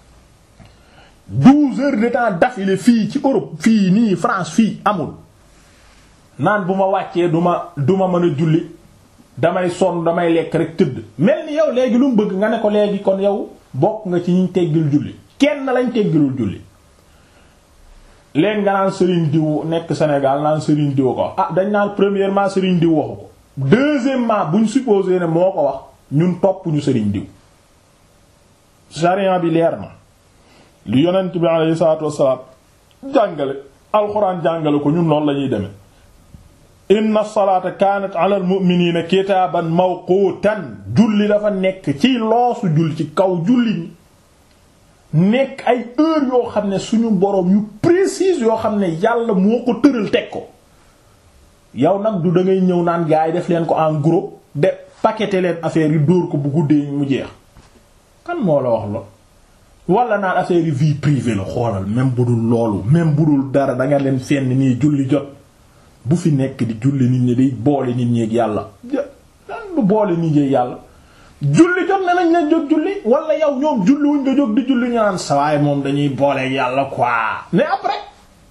douze heures de temps d'affilée fii ci Europe fii nii France fii amul naan bu ma wàccee du ma du ma mën a julli damay sonn damay lekk rek tëdd mel ni yow léegi lu mu bëgg nga ne ko léegi kon yow bokk nga ci ñiñ teggil julli kenn lañ teggilul julli léegi nga naan Serigne diw nekk Sénégal naan Serigne diw ko ah dañ naan premièrement Serigne diw waxu ko deuxièmement buñ supposé ne moo ko wax ñun topp ñu Serigne diw charia bi leer na li yonent bi alayhi salaatu wassalaam jàngale alxuraan jàngale ko ñun noonu la ñuy demee inna salaata kaanat ala al mu'miniina kitaaban mawquutan julli dafa nekk ci loosu julli ci kaw julli ñi nekk ay heure yoo xam ne suñu boroom yu précise yoo xam ne yàlla moo ko tëral teg ko yow nag du da ngay ñëw naan gars yi def leen ko en gros de paqueter leen affaire yi dóor ko bu guddee mu jeex kan moo la wax lool wala naan affaire yi vie privée la xoolal même bu dul loolu même bu dul dara da nga leen fenn nii julli jot bu fi nekk di julli nit ñi day boole nit ñi ak yàlla lan bu boole nit ñi ak yàlla julli jot na nañ leen jóg julli wala yow ñoom julli wuñ nga jóg di julli ñu naan sawaay moom dañuy boole ak yàlla quoi mais après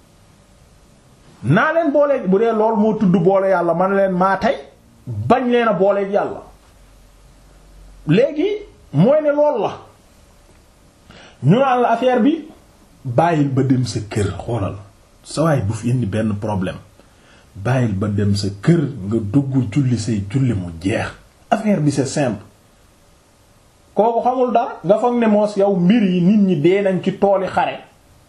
naa leen boole bu dee lool moo tudd boole yàlla man leen maa tey bañ leen a boole ak yàlla léegi mooy ne lool la ñu naan la affaire bi bàyyil ba dem sa kër xoolal sawaay bu fi indi benn problème bàyyil ba dem sa kër nga dugg julli say julli mu jeex affaire bi c'est simple kooku xamul dara nga foog ne moos yow mbir yi nit ñi dee nañ ci tooli xare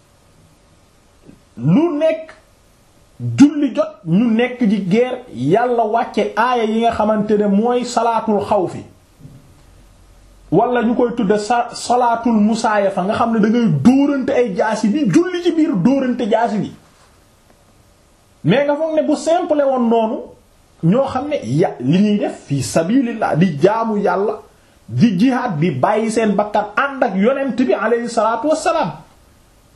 lu nekk julli jot ñu nekk ci guerre yàlla wàcce aaya yi nga xamante ne mooy salaatul xawfi wala ñu koy tudde sa salaatul musaaya fa nga xam ne da ngay dóorante ay jaasi bi julli ci biir dóorante jaasi bi mais nga foog ne bu simple woon noonu ñoo xam ne ya li ñuy def fii sabilillah di jaamu yàlla di jihaad di bàyyi seen bakkan ànd ak yonent bi aleyhi salaatu wassalaam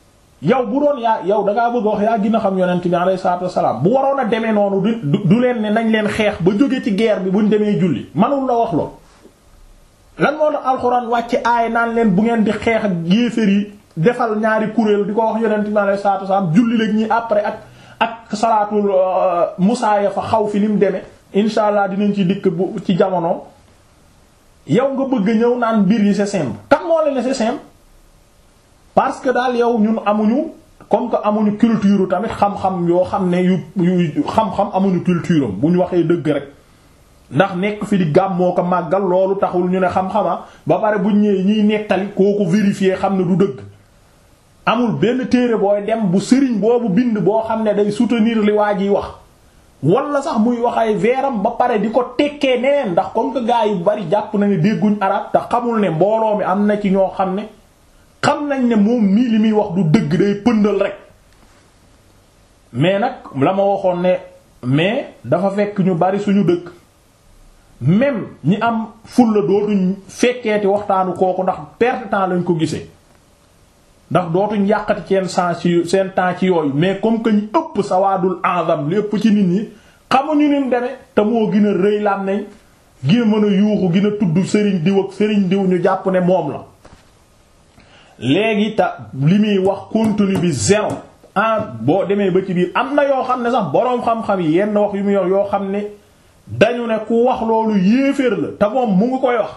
yow bu doon yaa yow dangaa bëgg a wax yaa gën a xam yonent bi alayhi salaatu wassalaam bu waroon a demee noonu du du leen ne nañ leen xeex ba jóge ci guerre bi buñ demee julli manul la wax lool lan moo tax alxuraan wàcc aay naan leen bu ngeen di xeex ak yéeféer yi defal ñaari kuréel di ko wax yonent bi alayhi salaatu wassalaam julli la ñi après ak ak salaatul musaaya fa xaw fi ni mu demee insha allah dinañ ci dikk bu ci jamono yow nga bëgg ñëw naan mbir yi c'est simple kan moo leen ne c'est simple parce que daal yow ñun amuñu comme que amuñu culture tamit xam-xam yoo xam ne yu yu xam-xam amuñu culture am bu ñu waxee dëgg rek ndax nekk fi di gàm moo ko màggal loolu taxul ñu ne xam-xama ba pare buñ ñëwee ñiy nettali kooku vérifier xam ne du dëgg amul benn téere booy dem bu sëriñ boobu bind boo xam ne day soutenir li waa jiy wax wala sax muy wax ay veeram ba pare di ko tekkee neen ndax comme que gars yi bari jàpp na ne dégguñ arab te xamul ne mbooloo mi am na ci ñoo xam ne xam nañ ne moom mii li muy wax du dëgg day pëndal rek mais nag la ma waxoon ne mais dafa fekk ñu bari suñu dëkk même ñi am fulla dootuñ fekkeeti waxtaanu kooku ndax perte temps lañ ko gisee ndax dootuñ yàqati seen sens ci seen temps ci yooyu mais comme que ñu ëpp sawaadul azam li ëpp ci nit ñi xamuñu ni mu demee te moo gën a rëy lam nañ gën a mën a yuuxu gën a tudd sëriñ diw ak sëriñ diw ñu jàpp ne moom la léegi ta li muy wax contenu bi zéro ah boo demee ba ci biir am na yoo xam ne sax boroom xam-xam yi yenn wax yu muy wax yoo xam ne dañu ne ku wax loolu yéeféer la te moom mu ngi koy wax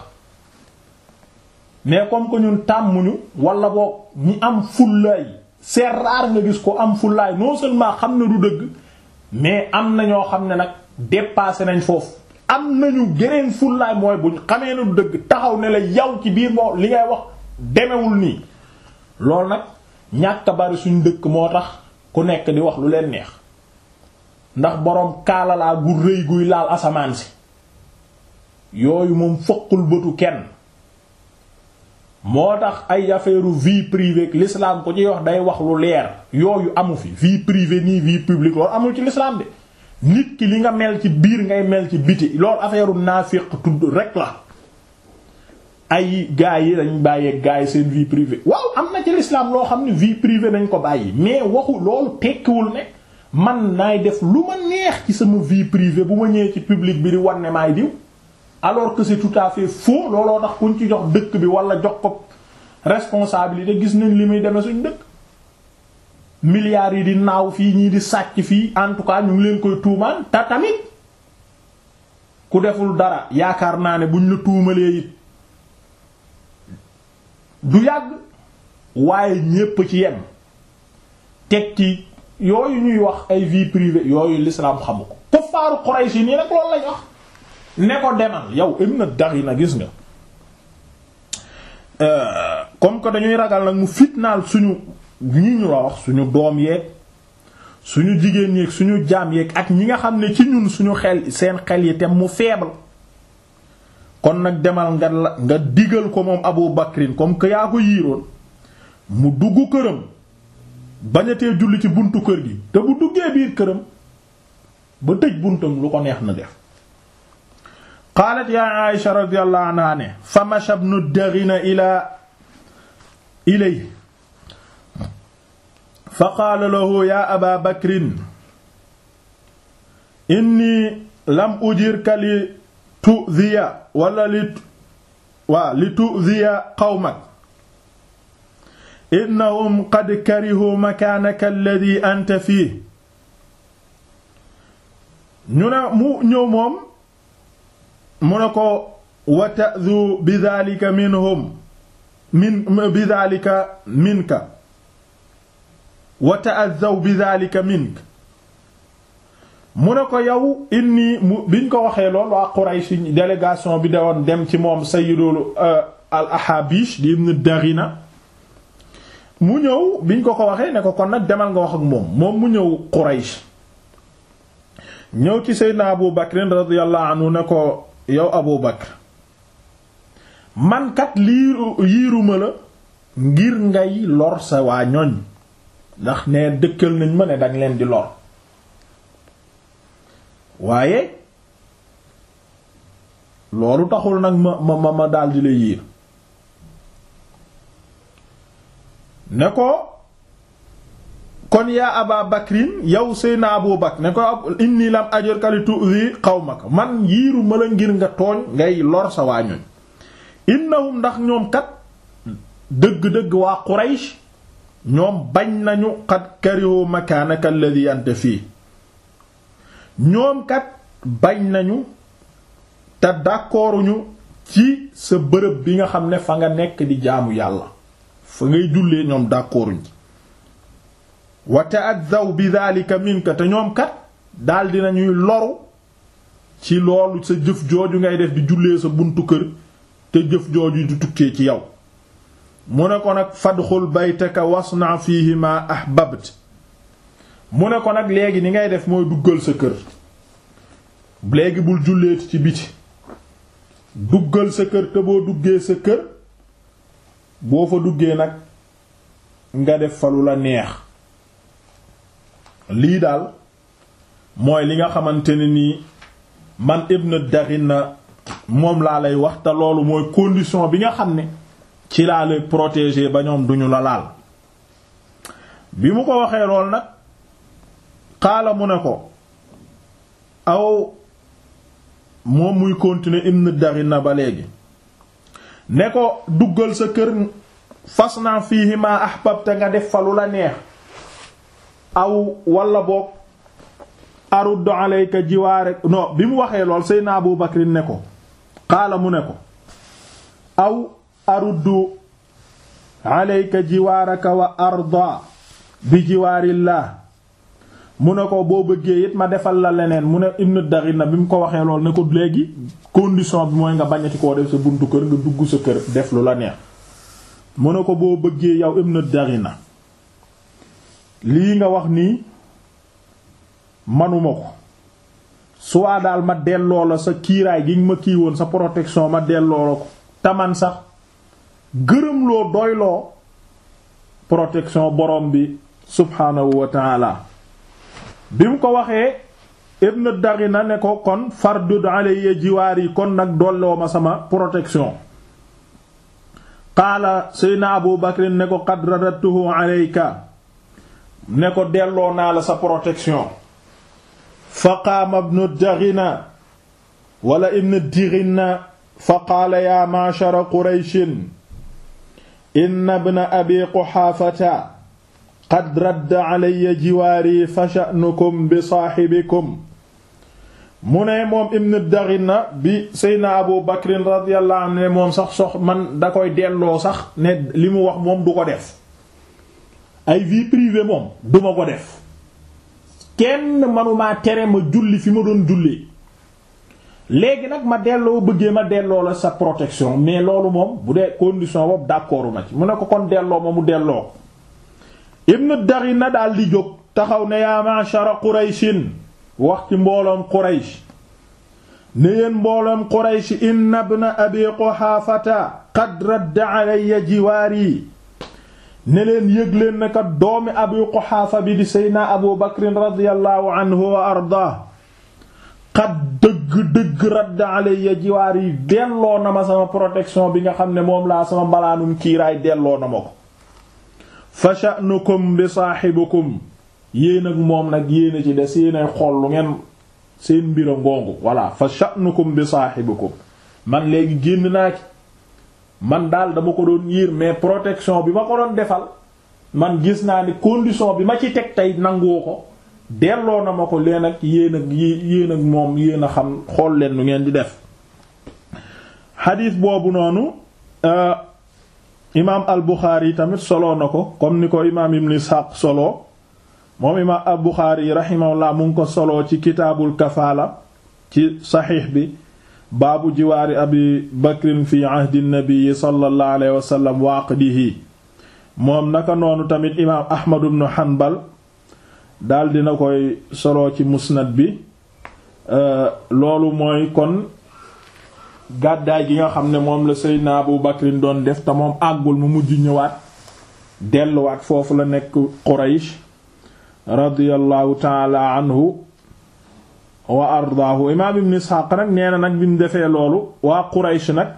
mais comme que ñun tàmmuñu wala boog ñi am fullaay c'est rare nga gis ko am fullaay non seulement xam ne du dëgg mais am na ñoo xam ne nag dépassé nañ foofu am nañu geneen fullaay mooy buñ xamee ne du dëgg taxaw ne la yow ci biir moo li ngay wax demewul nii loolu nag ñàkk bari suñ dëkk moo tax ku nekk di wax lu leen neex ndax boroom kaalalaa gu rëy guy laal asamaan si yooyu moom fëqul bëtu kenn moo tax ay affaire vie privée l'islam ko ci wax day wax lu leer yooyu amu fi vie privée nii vie publique loolu amul ci l'islam de nit ki li nga mel ci biir ngay mel ci biti loolu affaire naafiq tudd rek la ay gars yi dañ bàyyee gars yi seen vie privée waaw am na ci l'islam loo xam ne vie privée nañ ko bàyyi mais waxu loolu tekkiwul ne man naay def lu ma neex ci sama vie privée bu ma ñëwee ci public bi di wan ne maay diw alors que c'est tout à fait faux looloo tax kuñ ci jox dëkk bi wala jox ko responsabilité gis nañ li muy demee suñ dëkk milliards yi di naaw fii ñii di sàcc fii en tout cas ñu ngi leen koy tuumaan te tamit ku deful dara yaakaar naa ne buñ la tuumalee it du yàgg waaye ñépp ci yem teg ci yooyu ñuy wax ay vie privée yooyu l'islam xamu ko kuffaaru Quraysh nii nag loolu lañ wax ne ko demal yow Ibn Daghina gis nga comme que dañuy ragal nag mu fitnaal suñu ñi ñu la wax suñu doom yeeg suñu jigéen yeeg suñu jaam yeeg ak ñi nga xam ne ci ñun suñu xel seen xel yi te mu faible kon nag demal nga la nga digal ko moom Abu Bakrin comme que yaa ko yiiroon mu dugg këram bañatee julli ci buntu kër gi te bu duggee biir këram ba tëj buntam lu ko neex na def qaalat yaa Aïsha radiyallahu anha ne fa masha ibnu Daghina ila ilay fa qaala lahu ya aba bakrin inni lam ujirka li tu'dhiya wala li waa li tu'dhiya qawmak innahum qad karihu makaanaka alladhi anta fihi ñu ne mu ñëw moom mu ne ko wa ta'dhu bi dhalika minhum min bi dhalika minka wa ta'adhaw bi dhalika minka mu ne ko yow inni mu biñ ko waxee lool waa Quraysh délégation bi dawoon dem ci moom sayyidul al ahabish di ibn Daghina mu ñëw biñ ko ko waxee ne ko kon nag demal nga wax ak moom moom mu ñëw Quraysh ñëw ci Seydina Abu Bakr radiyallahu anhu ne ko yow Abu Bakr man kat liiru yiiruma la ngir ngay lor sa waa ñoñ ndax ne dëkkal nañ ma ne dang leen di lor waaye loolu taxul nag ma ma ma daldi la yiir ne ko kon yaa aba bakrin yow seyna abu bakr ne ko inni lam ajurka li tu'zi qawmaka man yiiru ma la ngir nga tooñ ngay lor sa waa ñoñ innahum ndax ñoom kat dëgg-dëgg waa quraysh ñoom bañ nañu qad karihu makaanaka alladhi anta fii ñoom kat bañ nañu te d'accorduñu ci sa bërëb bi nga xam ne fa nga nekk di jaamu yàlla fa ngay jullee ñoom d'accorduñ ci wa ta'addaw bi dhalika minka te ñoom kat daal dinañuy loru ci loolu sa jëf jooju ngay def di jullee sa buntu kër te jëf jooju di tukkee ci yow mu ne ko nag fadxul baytaka wasna fihi ma ahbabt mu ne ko nag léegi ni ngay def mooy duggal sa kër léegi bul julleeti ci biti duggal sa kër te boo duggee sa kër boo fa duggee nag nga def fa lu la neex lii daal mooy li nga xamante ne nii man Ibn Daghina moom laa lay wax te loolu mooy condition bi nga xam ne ci laa lay protéger ba ñoom duñu la laal bi mu ko waxee lool nag xaala mu ne ko aw moom muy continuer Ibn Daghina ba léegi ne ko duggal sa kër fas naa fiihi ma ahbabta nga def fa lu la neex aw wala boog aruddu alayka jiwaare non bi mu waxee lool Seydina Abu Bakr ne ko xaala mu ne ko aw aruddu alayka jiwaaraka wa arda bi jiwaarillah mu ne ko boo bëggee it ma defal la leneen mu ne Ibn Daghina bi mu ko waxee lool ne ko léegi condition bi mooy nga bañati koo def sa buntu kër nga dugg sa kër def lu la neex mu ne ko boo bëggee yow Ibn Daghina lii nga wax nii manuma ko soit daal ma delloo la sa kiiraay gi ma kii woon sa protection ma delloo la ko taman sax gërëm loo doyloo protection borom bi subhaanahu wa taala bi mu ko waxee Ibn Daghina ne ko kon fardud alayya jiwaar yi kon nag dolloo ma sama protection qaala sayna Abu Bakr ne ko qad radadtuhu alayka ne ko delloo naa la sa protection fa qaama ibnu Daghina wala ibnu Daghina fa qaala yaa ma'shara Qurayshin inna ibna abi Quhaafata qad radda alayya jiwaari fa sha'nukum bi saahibikum mu ne moom ibnu Daghina bi Seydina Abu Bakrin radiyallahu anhu ne moom sax sox man da koy delloo sax ne li mu wax moom du ko def ay vie privée moom duma ko def kenn manumaa tere ma julli fi ma doon jullee léegi nag ma delloo bëggee ma delloo la sa protection mais loolu moom bu dee condition boobu d'accord ma ci mu ne ko kon delloo ma mu delloo ko Ibn Daghina daal di jóg taxaw ne yaa ma'shara Qurayshin wax ci mbooloom Quraysh ne yéen mbooloom Quraysh inna ibna Abi Quhaafata qad radda alayya jiwaari ne leen yëg leen ne kat doomi Abu Quhaafa bi di Seydina Abu Bakrin radiyallahu anhu wa ardaa xat dëgg-dëgg radd alayya jiwaar yi delloo na ma sama protection bi nga xam ne moom laa sama mbalaanum kiiraay delloo na ma ko fa sha'nukum bi saahibikum yéen ak moom nag yéen a ci des yéenay xool lu ngeen seen mbir a ngoongu voilà fa sha'nukum bi saahibikum man léegi génn naa ci man daal dama ko doon yiir mais protection bi ma ko doon defal man gis naa ni condition bi ma ci teg tey nangoo ko delloo na ma ko leen ak yéen ak yéen ak moom yéen a xam xool leen nu ngeen di def xadiis boobu noonu imaam al Buxaari tamit soloo na ko comme ni ko imaam Ibn Ishaq solo moom imaam al Buxaari rahimahullah mu ngi ko soloo ci kitaabul kafaala ci saxiix bi baabu jiwaari abi bakrin fi ahdi nabii sallallahu alayhi wa sallam wa aqdihi moom naka noonu tamit imaam Ahmad ibn Hanbal daal dina koy solo ci musnad bi loolu mooy kon gàddaay gi nga xam ne moom la Seydina Abu Bakrin doon def te moom àggul mu mujj ñëwaat delluwaat foofu la nekk Quraysh radiyallahu taala anhu wa ardaahu imaam ibn Ishaq nag nee na nag bi mu defee loolu waa Quraysh nag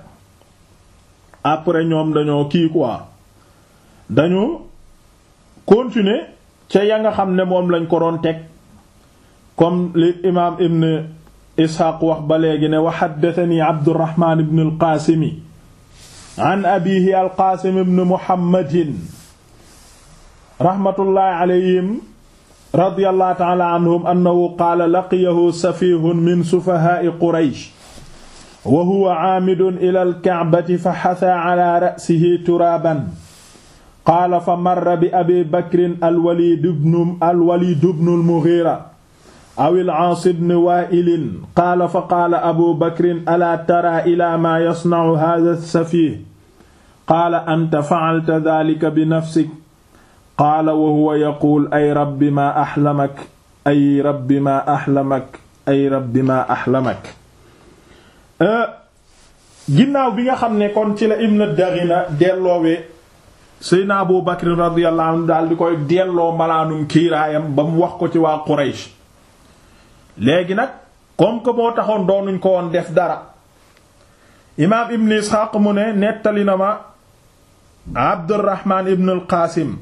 après ñoom dañoo kii quoi dañu continuer ca ya nga xam ne moom lañ ko doon teg comme li imaam ibn isxaaq wax ba léegi ne wa xaddatani abdurahmaan ibn alqaasimi an abihi alqaasim ibn muhammadin raxmatullaahi alayhim radiyallahu ta'ala anhum annahu qaala laqiyahu safihun min sufahaa'i quraysh wa huwa aamidun ila alka'bati fa xasaa ala ra'sihi turaaban qaala fa marra bi abi bakrin alwaliid ibnu alwaliid ibnu almughiira aw al-aas ibn waa'il qaala fa qaala abu bakrin alaa taraa ilaa maa yasna'u haadha as-safiih qaala anta fa'alta dhaalika bi nafsik qaala wa huwa yaquul ay rabbi maa axlamak ay rabbi maa axlamak ay rabbi maa axlamak ginnaaw bi nga xam ne kon ci la ibn Daghina delloowee Seydina Abu Bakr radiyallahu anhu daal di koy delloo malaanum kiiraayam ba mu wax ko ci waa Quraysh léegi nag comme que moo taxoon doonuñ ko woon def dara imaam ibn Isxaaq mu ne nettali na ma Abdurrahman ibn al-Qaasim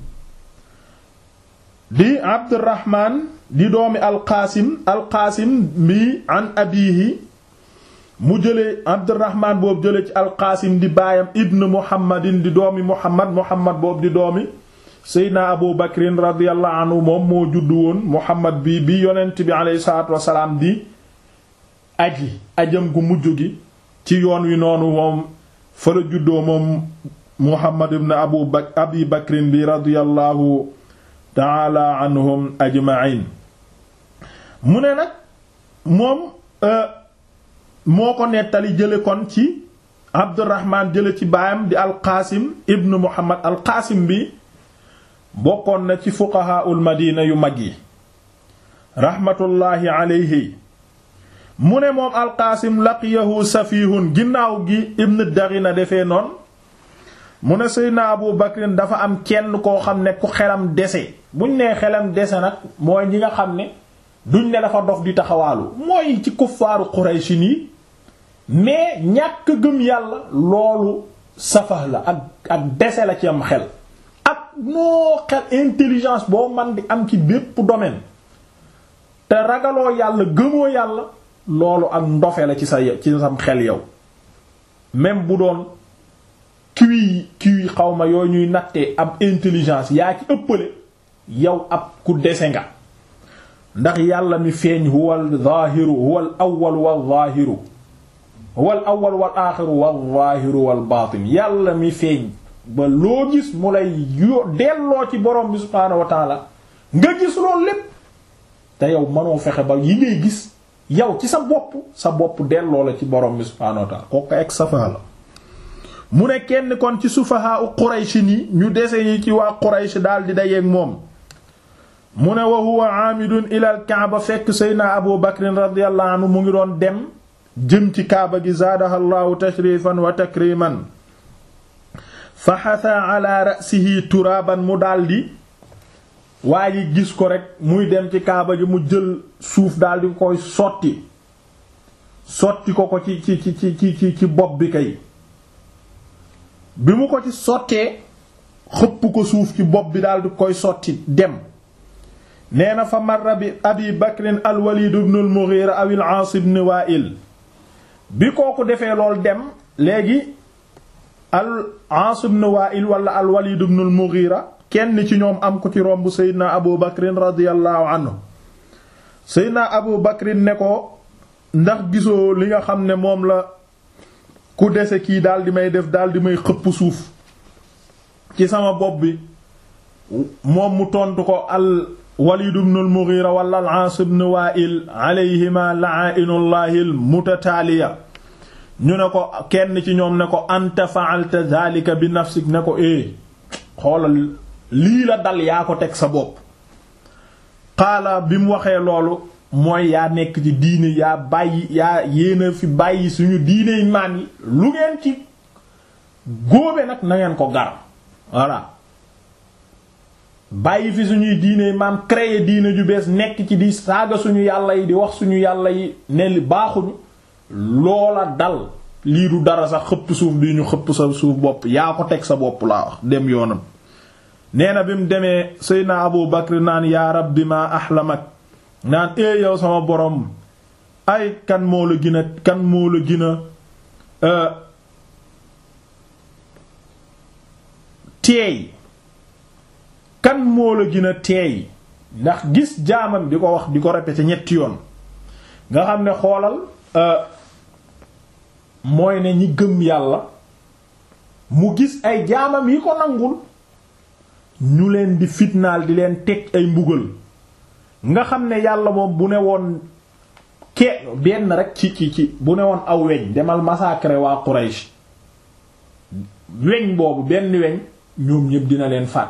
di Abdurrahman di doomi al-Qaasim al-Qaasim bi an abiihi mu jëlee Abdurrahman boobu jëlee ci al-Qaasim di baayam ibn Muhammadin di doomi Muhammad Muhammad boobu di doomi Seydina Abu Bakrin radiyallahu anhu moom moo juddu woon Muhammad bi bi yonent bi alayhi salaatu wasalaam di aji ajam gu mujj gi ci yoon wi noonu moom fa la juddoo moom Muhammad ibn Abu Bakr Abi Bakrin bi radiyallahu ta'ala anhum ajma'in mu ne nag moom moo ko nettali jële kon ci Abdurrahman jële ci baayam di Al-Qasim ibn Muhammad Al-Qasim bi bokkoon na ci fuqahaul madina yu mag yi rahmatullahi alayhi mu ne moom alqaasim laqiyahu safihun ginnaaw gi ibn Daghina defee noonu mu ne seydna abu bakrin dafa am kenn koo xam ne ku xelam dese buñ nee xelam dese nag mooy ñi nga xam ne duñ ne dafa dof di taxawaalu mooy ci kuffaaru Quraysh nii mais ñàkk gëm yàlla loolu safah la ak ak dese la ci am xel noo xel intelligence boo man di am ci bépp domaine te ragaloo yàlla gëmoo yàlla loolu ak ndofe la ci sa ci sam xel yow même bu doon kiwi kiwi xawma yooyu ñuy nattee am intelligence yaa ci ëppale yow ab ku dese nga ndax yàlla mi feeñ huwal zaahiru huwal awwal wal zaahiru huwal awwal wal aaxiru wal zaahiru wal baatin yàlla mi feeñ ba loo gis mu lay yo delloo ci borom bi subhaanahu wa taala nga gis loolu lépp te yow mënoo fexe ba yi ngay gis yow ci sa bopp sa bopp delloo la ci borom bi subhaanahu wa taala kooku ek safa la mu ne kenn kon ci sufaha u Quraysh ni ñu dese ñi ci waa Quraysh daal di dayeeg moom mu ne wa huwa aamidun ilal kaaba fekk seydna Abu Bakrin radiyallahu anhu mu ngi doon dem jëm ci kaaba gi zaadaha llahu tashrifan wa takriman fa xasa ala ra'sihi turaaban mu daldi waa ji gis ko rek muy dem ci kaaba gi mu jël suuf daldi koy sotti sotti ko ko ci ci ci ci ci ci bopp bi kay bi mu ko ci sottee xëpp ko suuf ci bopp bi daldi koy sotti dem nee na fa marra bi abi bakrin alwalid ibn al mughira aw al aas ibn wa'il bi kooku defee lool dem léegi al Aas ibn Wa'il wala al Walid ibn al Mughira kenn ci ñoom am ko ci romb Seydina Abu Bakrin radiyallahu anhu Seydina Abu Bakrin ne ko ndax gisoo li nga xam ne moom la ku dese kii daal di may def daal di may xëpp suuf ci sama bopp bi moom mu tontu ko al Walid ibn al Mughira wala al Aas ibn Wa'il alayhima la'ainullahi al mutataaliya ñu ne ko kenn ci ñoom ne ko anta fa'alta dhalika bi nafsik ne ko eh xoolal lii la dal yaa ko teg sa bopp xaala bi mu waxee loolu mooy yaa nekk ci diine yaa bàyyi yaa yéena fi bàyyi suñu diiney maan yi lu ngeen ci góobe nag na ngeen ko gar voilà bàyyi fi suñuy diiney maan créer diine ju bees nekk ci di saaga suñu yàlla yi di wax suñu yàlla yi ne li baaxuñu loola dal lii du dara sax xëpp suuf bi ñu xëpp sa suuf bopp yaa ko teg sa bopp laa wax dem yoonam nee na bi mu demee seydna abu bakr naan yaa rabbi ma ahlamak naan ee yow sama borom ay kan moo la gën a kan moo la gën a teey kan moo la gën a teey ndax gis jaamam di ko wax di ko répéter ñetti yoon nga xam ne xoolal mooy ne ñi gëm yàlla mu gis ay jaamam yi ko nangul ñu leen di fitnaal di leen teg ay mbugal nga xam ne yàlla moom bu ne woon ke benn rek ci ci ci bu ne woon aw weñ demal massacrer waa Quraysh weñ boobu benn weñ ñoom ñépp dina leen faat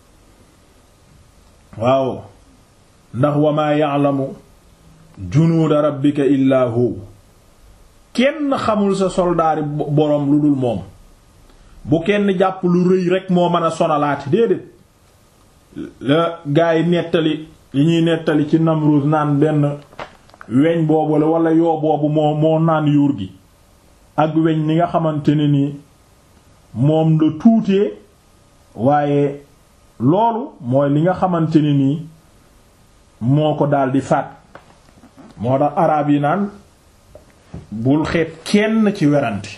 waaw ndax wa maa ya'lamu junuuda rabbika illaa hu kenn xamul sa soldaari boroom lu dul moom bu kenn jàpp lu rëy rek moo mën a sonalaati déedéet la gaa yi nettali li ñuy nettali ci Namrud naan benn weñ boobu la wala yoo boobu moo moo naan yuur gi ak weñ ni nga xamante ne ni moom la tuutee waaye loolu mooy li nga xamante ne nii moo ko daldi faat moo tax araab yi naan bul xeet kenn ci werante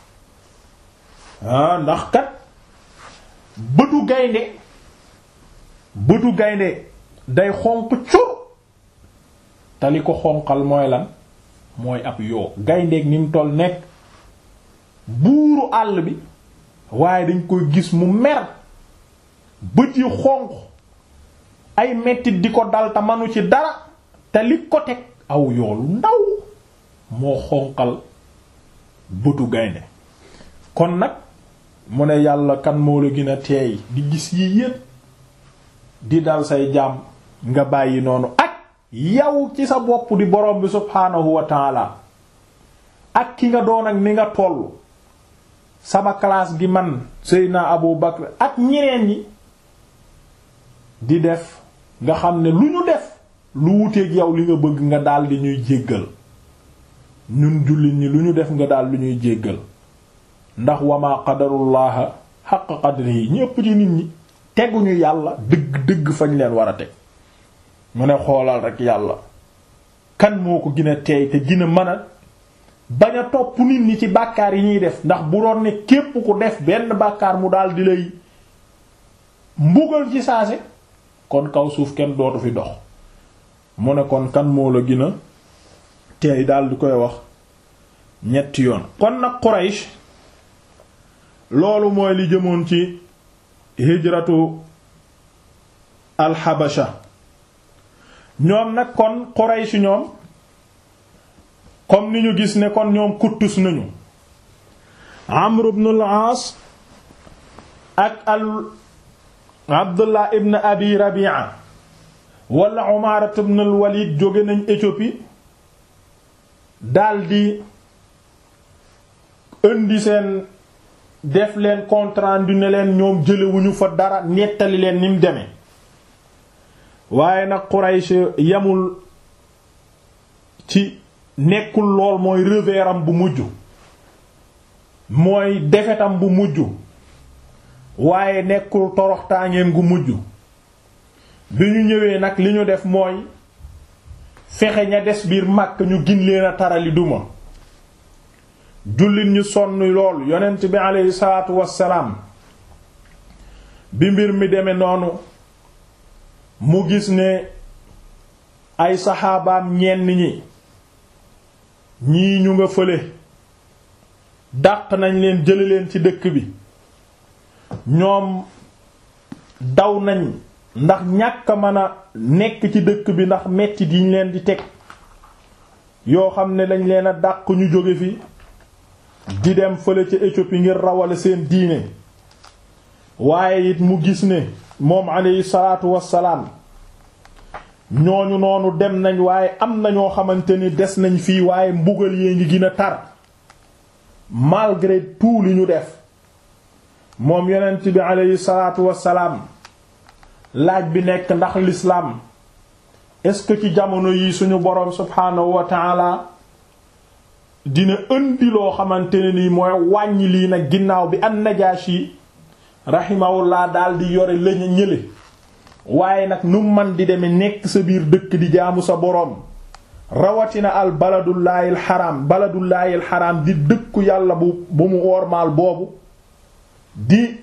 ah ndax kat bëtu gaynde bëtu gaynde day xonq cur te li ko xonqal mooy lan mooy ab yoo gayndeeg ni mu toll nekk buuru àll bi waaye dañ koy gis mu mer bët yi xonq ay mettit di ko dal te manu ci dara te li ko teg aw yoolu ndaw moo xonqal bëtu gaynde kon nag mu ne yàlla kan moo la gën a teey di gis yi yépp di dal say jaam nga bàyyi noonu ak yow ci sa bopp di borom bi subhaanahu wa taala ak ki nga doon ak ni nga tollu sama classe gi man Seydina Abu Bakr ak ñeneen ñi di def nga xam ne lu ñu def lu wuteeg yow li nga bëgg nga daal di ñuy jéggal ñun jullit ñi lu ñu def nga daal di ñuy jéggal ndax wama qadarullaha xaq qadrihi ñépp ci nit ñi teguñu yàlla dëgg dëgg fañ leen war a teg mu ne xoolal rek yàlla kan moo ko gën a teey te gën a mën a bañ a topp nit ñi ci bàkkaar yi ñuy def ndax bu doon ne képp ku def benn bàkkaar mu daal di lay mbugal ci saase kon kaw suuf kenn dootu fi dox mu ne kon kan moo la gën a teey daal di koy wax ñetti yoon kon nag Quraysh loolu mooy li jëmoon ci hijratu alxabasha ñoom nag kon Quraysh ñoom comme ni ñu gis ne kon ñoom kuttus nañu Amr ibn al-Aas ak al Abdullah ibn Abi Rabi'a wala Umaara ibn al-Walid jóge nañ Éthiopie daldi indi seen def leen compte rendu ne leen ñoom jëlewuñu fa dara nettali leen ni mu demee waaye nag Quraysh yamul ci nekkul lool mooy reveram bu mujj mooy defetam bu mujj waaye nekkul toroxtaangeen gu mujj bi ñu ñëwee nag li ñu def mooy fexe ña des biir Makka ñu gin leen a tarali duma jullit ñu sonn lool yonent bi aleyhi salaatu wassalaam bi mbir mi demee noonu mu gis ne ay saxaabaam ñenn ñi ñii ñu nga fële dàq nañ leen jële leen ci dëkk bi ñoom daw nañ ndax ñàkk a mën a nekk ci dëkk bi ndax metti diñ leen di teg yoo xam ne dañ leen a dàq ñu jóge fi di dem fële ca Éthiopie ngir rawale seen diine waaye it mu gis ne moom alayhi salaatu wassalaam ñooñu noonu dem nañ waaye am na ñoo xamante ni des nañ fii waaye mbugal yee ngi gën a tar malgré tout li ñu def moom yonent bi alayhi salaatu wassalaam laaj bi nekk ndax l'islam est-ce que ci jamono yi suñu boroom subhaanahu wa ta'ala dina indi loo xamante ne nii mooy wàññi lii nag ginnaaw bi an Najaashi rahimahullah daal di yore lañu ñële waaye nag nu man di deme nekk sa biir dëkk di jaamu sa boroom rawatina al baladullaahil xaram baladullaahil xaram di dëkku yàlla bu bu mu wormaal boobu di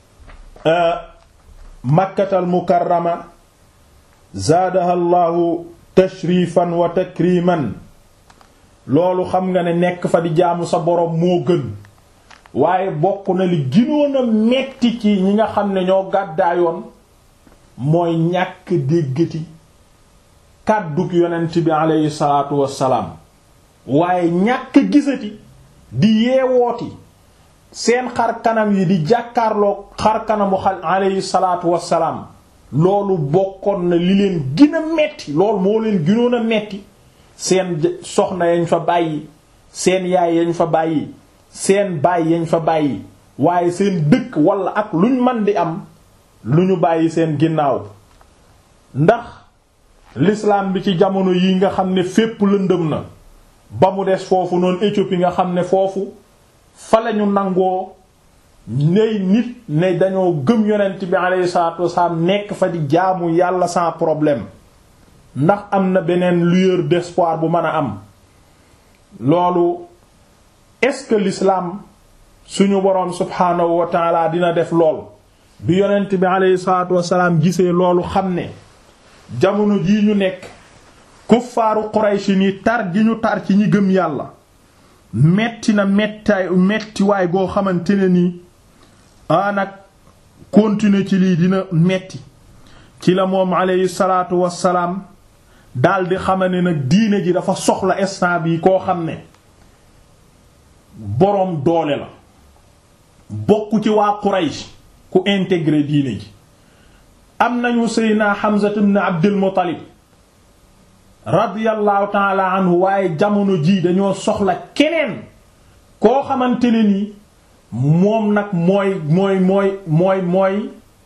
makkatal mukarrama zaadaha llaahu tashrifan wa takriman loolu xam nga ne nekk fa di jaamu sa boroom moo gën waaye bokk na li ginoon a metti ci ñi nga xam ne ñoo gàddaayoon mooy ñàkk déggati kàddug yonent bi aleyhi salaatu wassalaam waaye ñàkk gisati di yeewooti seen xar kanam yi di jàkkaarloo xar kanamu xal aleyhi salaatu wassalaam loolu bokkoon na li leen gën a metti loolu moo leen gënoon a metti seen soxna yañ fa bàyyi seen yaay yañ fa bàyyi seen baay yañ fa bàyyi waaye seen dëkk wala ak luñ man di am lu ñu bàyyi seen ginnaaw ndax l'islam bi ci jamono yi nga xam ne fépp lëndëm na ba mu des foofu noonu Éthiopie nga xam ne foofu fa lañu nangoo ney nit ne dañoo gëm yonent bi alayhi salaatu wasalaam nekk fa di jaamu yàlla sans problème ndax am na beneen lueur d'espoir bu mën a am loolu est-ce que l'islam suñu boroom subhaanahu wa taala dina def lool bi yonent bi alayhi salaatu wasalaam gisee loolu xam ne jamono jii ñu nekk kuffaaru Qurayshi ni tar gi ñu tar ci ñi gëm yàlla metti na mettaay mettiwaay goo xamante ne nii a nag continuer ci lii dina metti ci la moom alayhi salaatu wasalaam daldi xama ne nag diine ji dafa soxla instant bi koo xam ne boroom doole la bokk ci waa Quraysh ku intégré diine ji am nañu Seydina Hamza ibn Abdul Muttalib radiyallahu taala anhu waaye jamono jii dañoo soxla keneen koo xamante ne ni moom nag mooy mooy mooy mooy mooy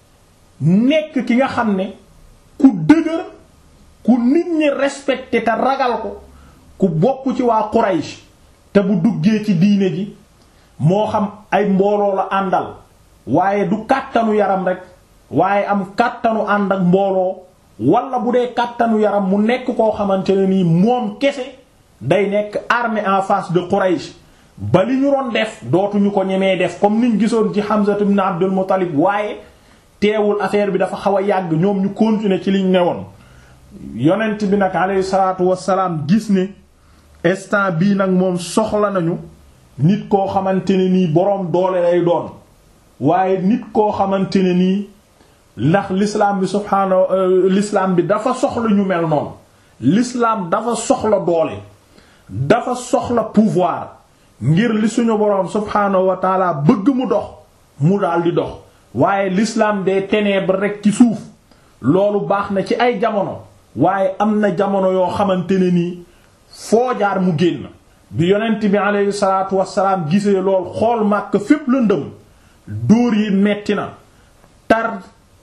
nekk ki nga xam ne ku dëgër ku nit ñi respecté te ragal ko ku bokk ci waa Quraysh te bu duggee ci diine ji moo xam ay mbooloo la àndal waaye du kàttanu yaram rek waaye am kàttanu ànd ak mbooloo wala bu dee kàttanu yaram mu nekk koo xamante ne nii moom kese day nekk armée en face de Quraysh ba li ñu doon def dootuñu ko ñemee def comme niñ gisoon ci Hamza ibn Abdul Muttalib waaye teewul affaire bi dafa xaw a yàgg ñoom ñu continuer ci liñ newoon yonent bi nag alayhi salaatu wassalaam gis ne instant bii nag moom soxla nañu nit koo xamante ne nii boroom doole lay doon waaye nit koo xamante ne nii ndax l'islam bi subhaanahu l'islam bi dafa soxla ñu mel noonu l'islam dafa soxla doole dafa soxla pouvoir ngir li suñu boroom subhaanahu wa taala bëgg mu dox mu daal di dox waaye l'islam des ténèbres rek ci suuf loolu baax na ci ay jamono waaye am na jamono yoo xamante ne nii foo jaar mu génn bi yonent bi aleyhi salaatu wassalaam gisee lool xool màkk fépp la ndëm dóor yi metti na tar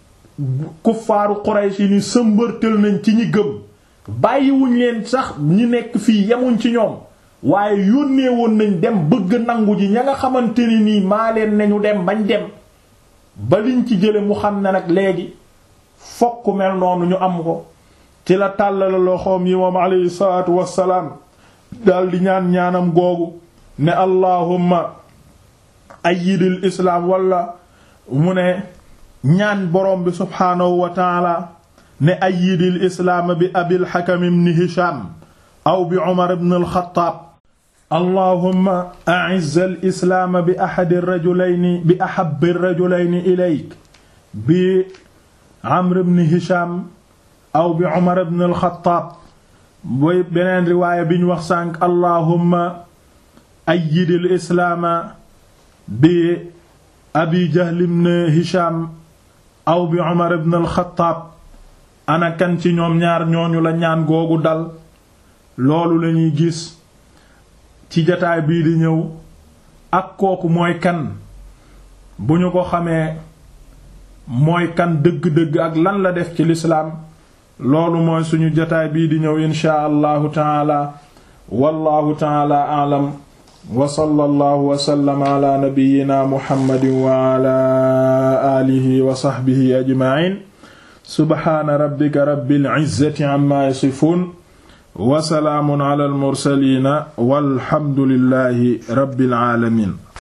kuffaaru Quraysh yi ni sëmbërtël nañ ci ñi gëm bàyyiwuñ leen sax ñi nekk fii yemuñ ci ñoom waaye yónnee woon nañ dem bëgg nangu ji ña nga xamante ni nii maa leen nañu dem bañ dem ba liñ ci jële mu xam ne nag léegi fokk mel noonu ñu am ko ci la tàllala loxoom yi moom alayhi salaatu wassalaam daldi ñaan ñaanam googu ne allahumma ayyidil islaam wala mu ne ñaan borom bi subhaanahu wa taala ne ayyidil islaam bi abil hakam ibn hisham aw bi umar ibn al-khattab allahumma a'izz al-islaam bi ahadi ar-rajulayni bi ahabbi ar-rajulayni ilayk bi amr ibn hisham aw bi umar ibn al-khattab booy beneen riwaaya bi ñu wax sànq allahumma ayyidil islaama bi abi jahl ibn hisham aw bi umar ibn al-khattab ana kan ci ñoom ñaar ñooñu la ñaan googu dal loolu lañuy gis ci jataay bii di ñëw ak kooku mooy kan bu ñu ko xamee mooy kan dëgg-dëgg ak lan la def ci lislaam loolu mooy suñu jataay bii di ñëw inshaa allahu taala wallahu taala aalam wa sallallahu wa sallama ala nabiyyina muhammadin wa ala alihi wa sahbihi ajma'in subhaana rabbika rabbil izzati amma yasifun wa salaamun ala al mursaliina walhamdulillahi rabbil aalamiin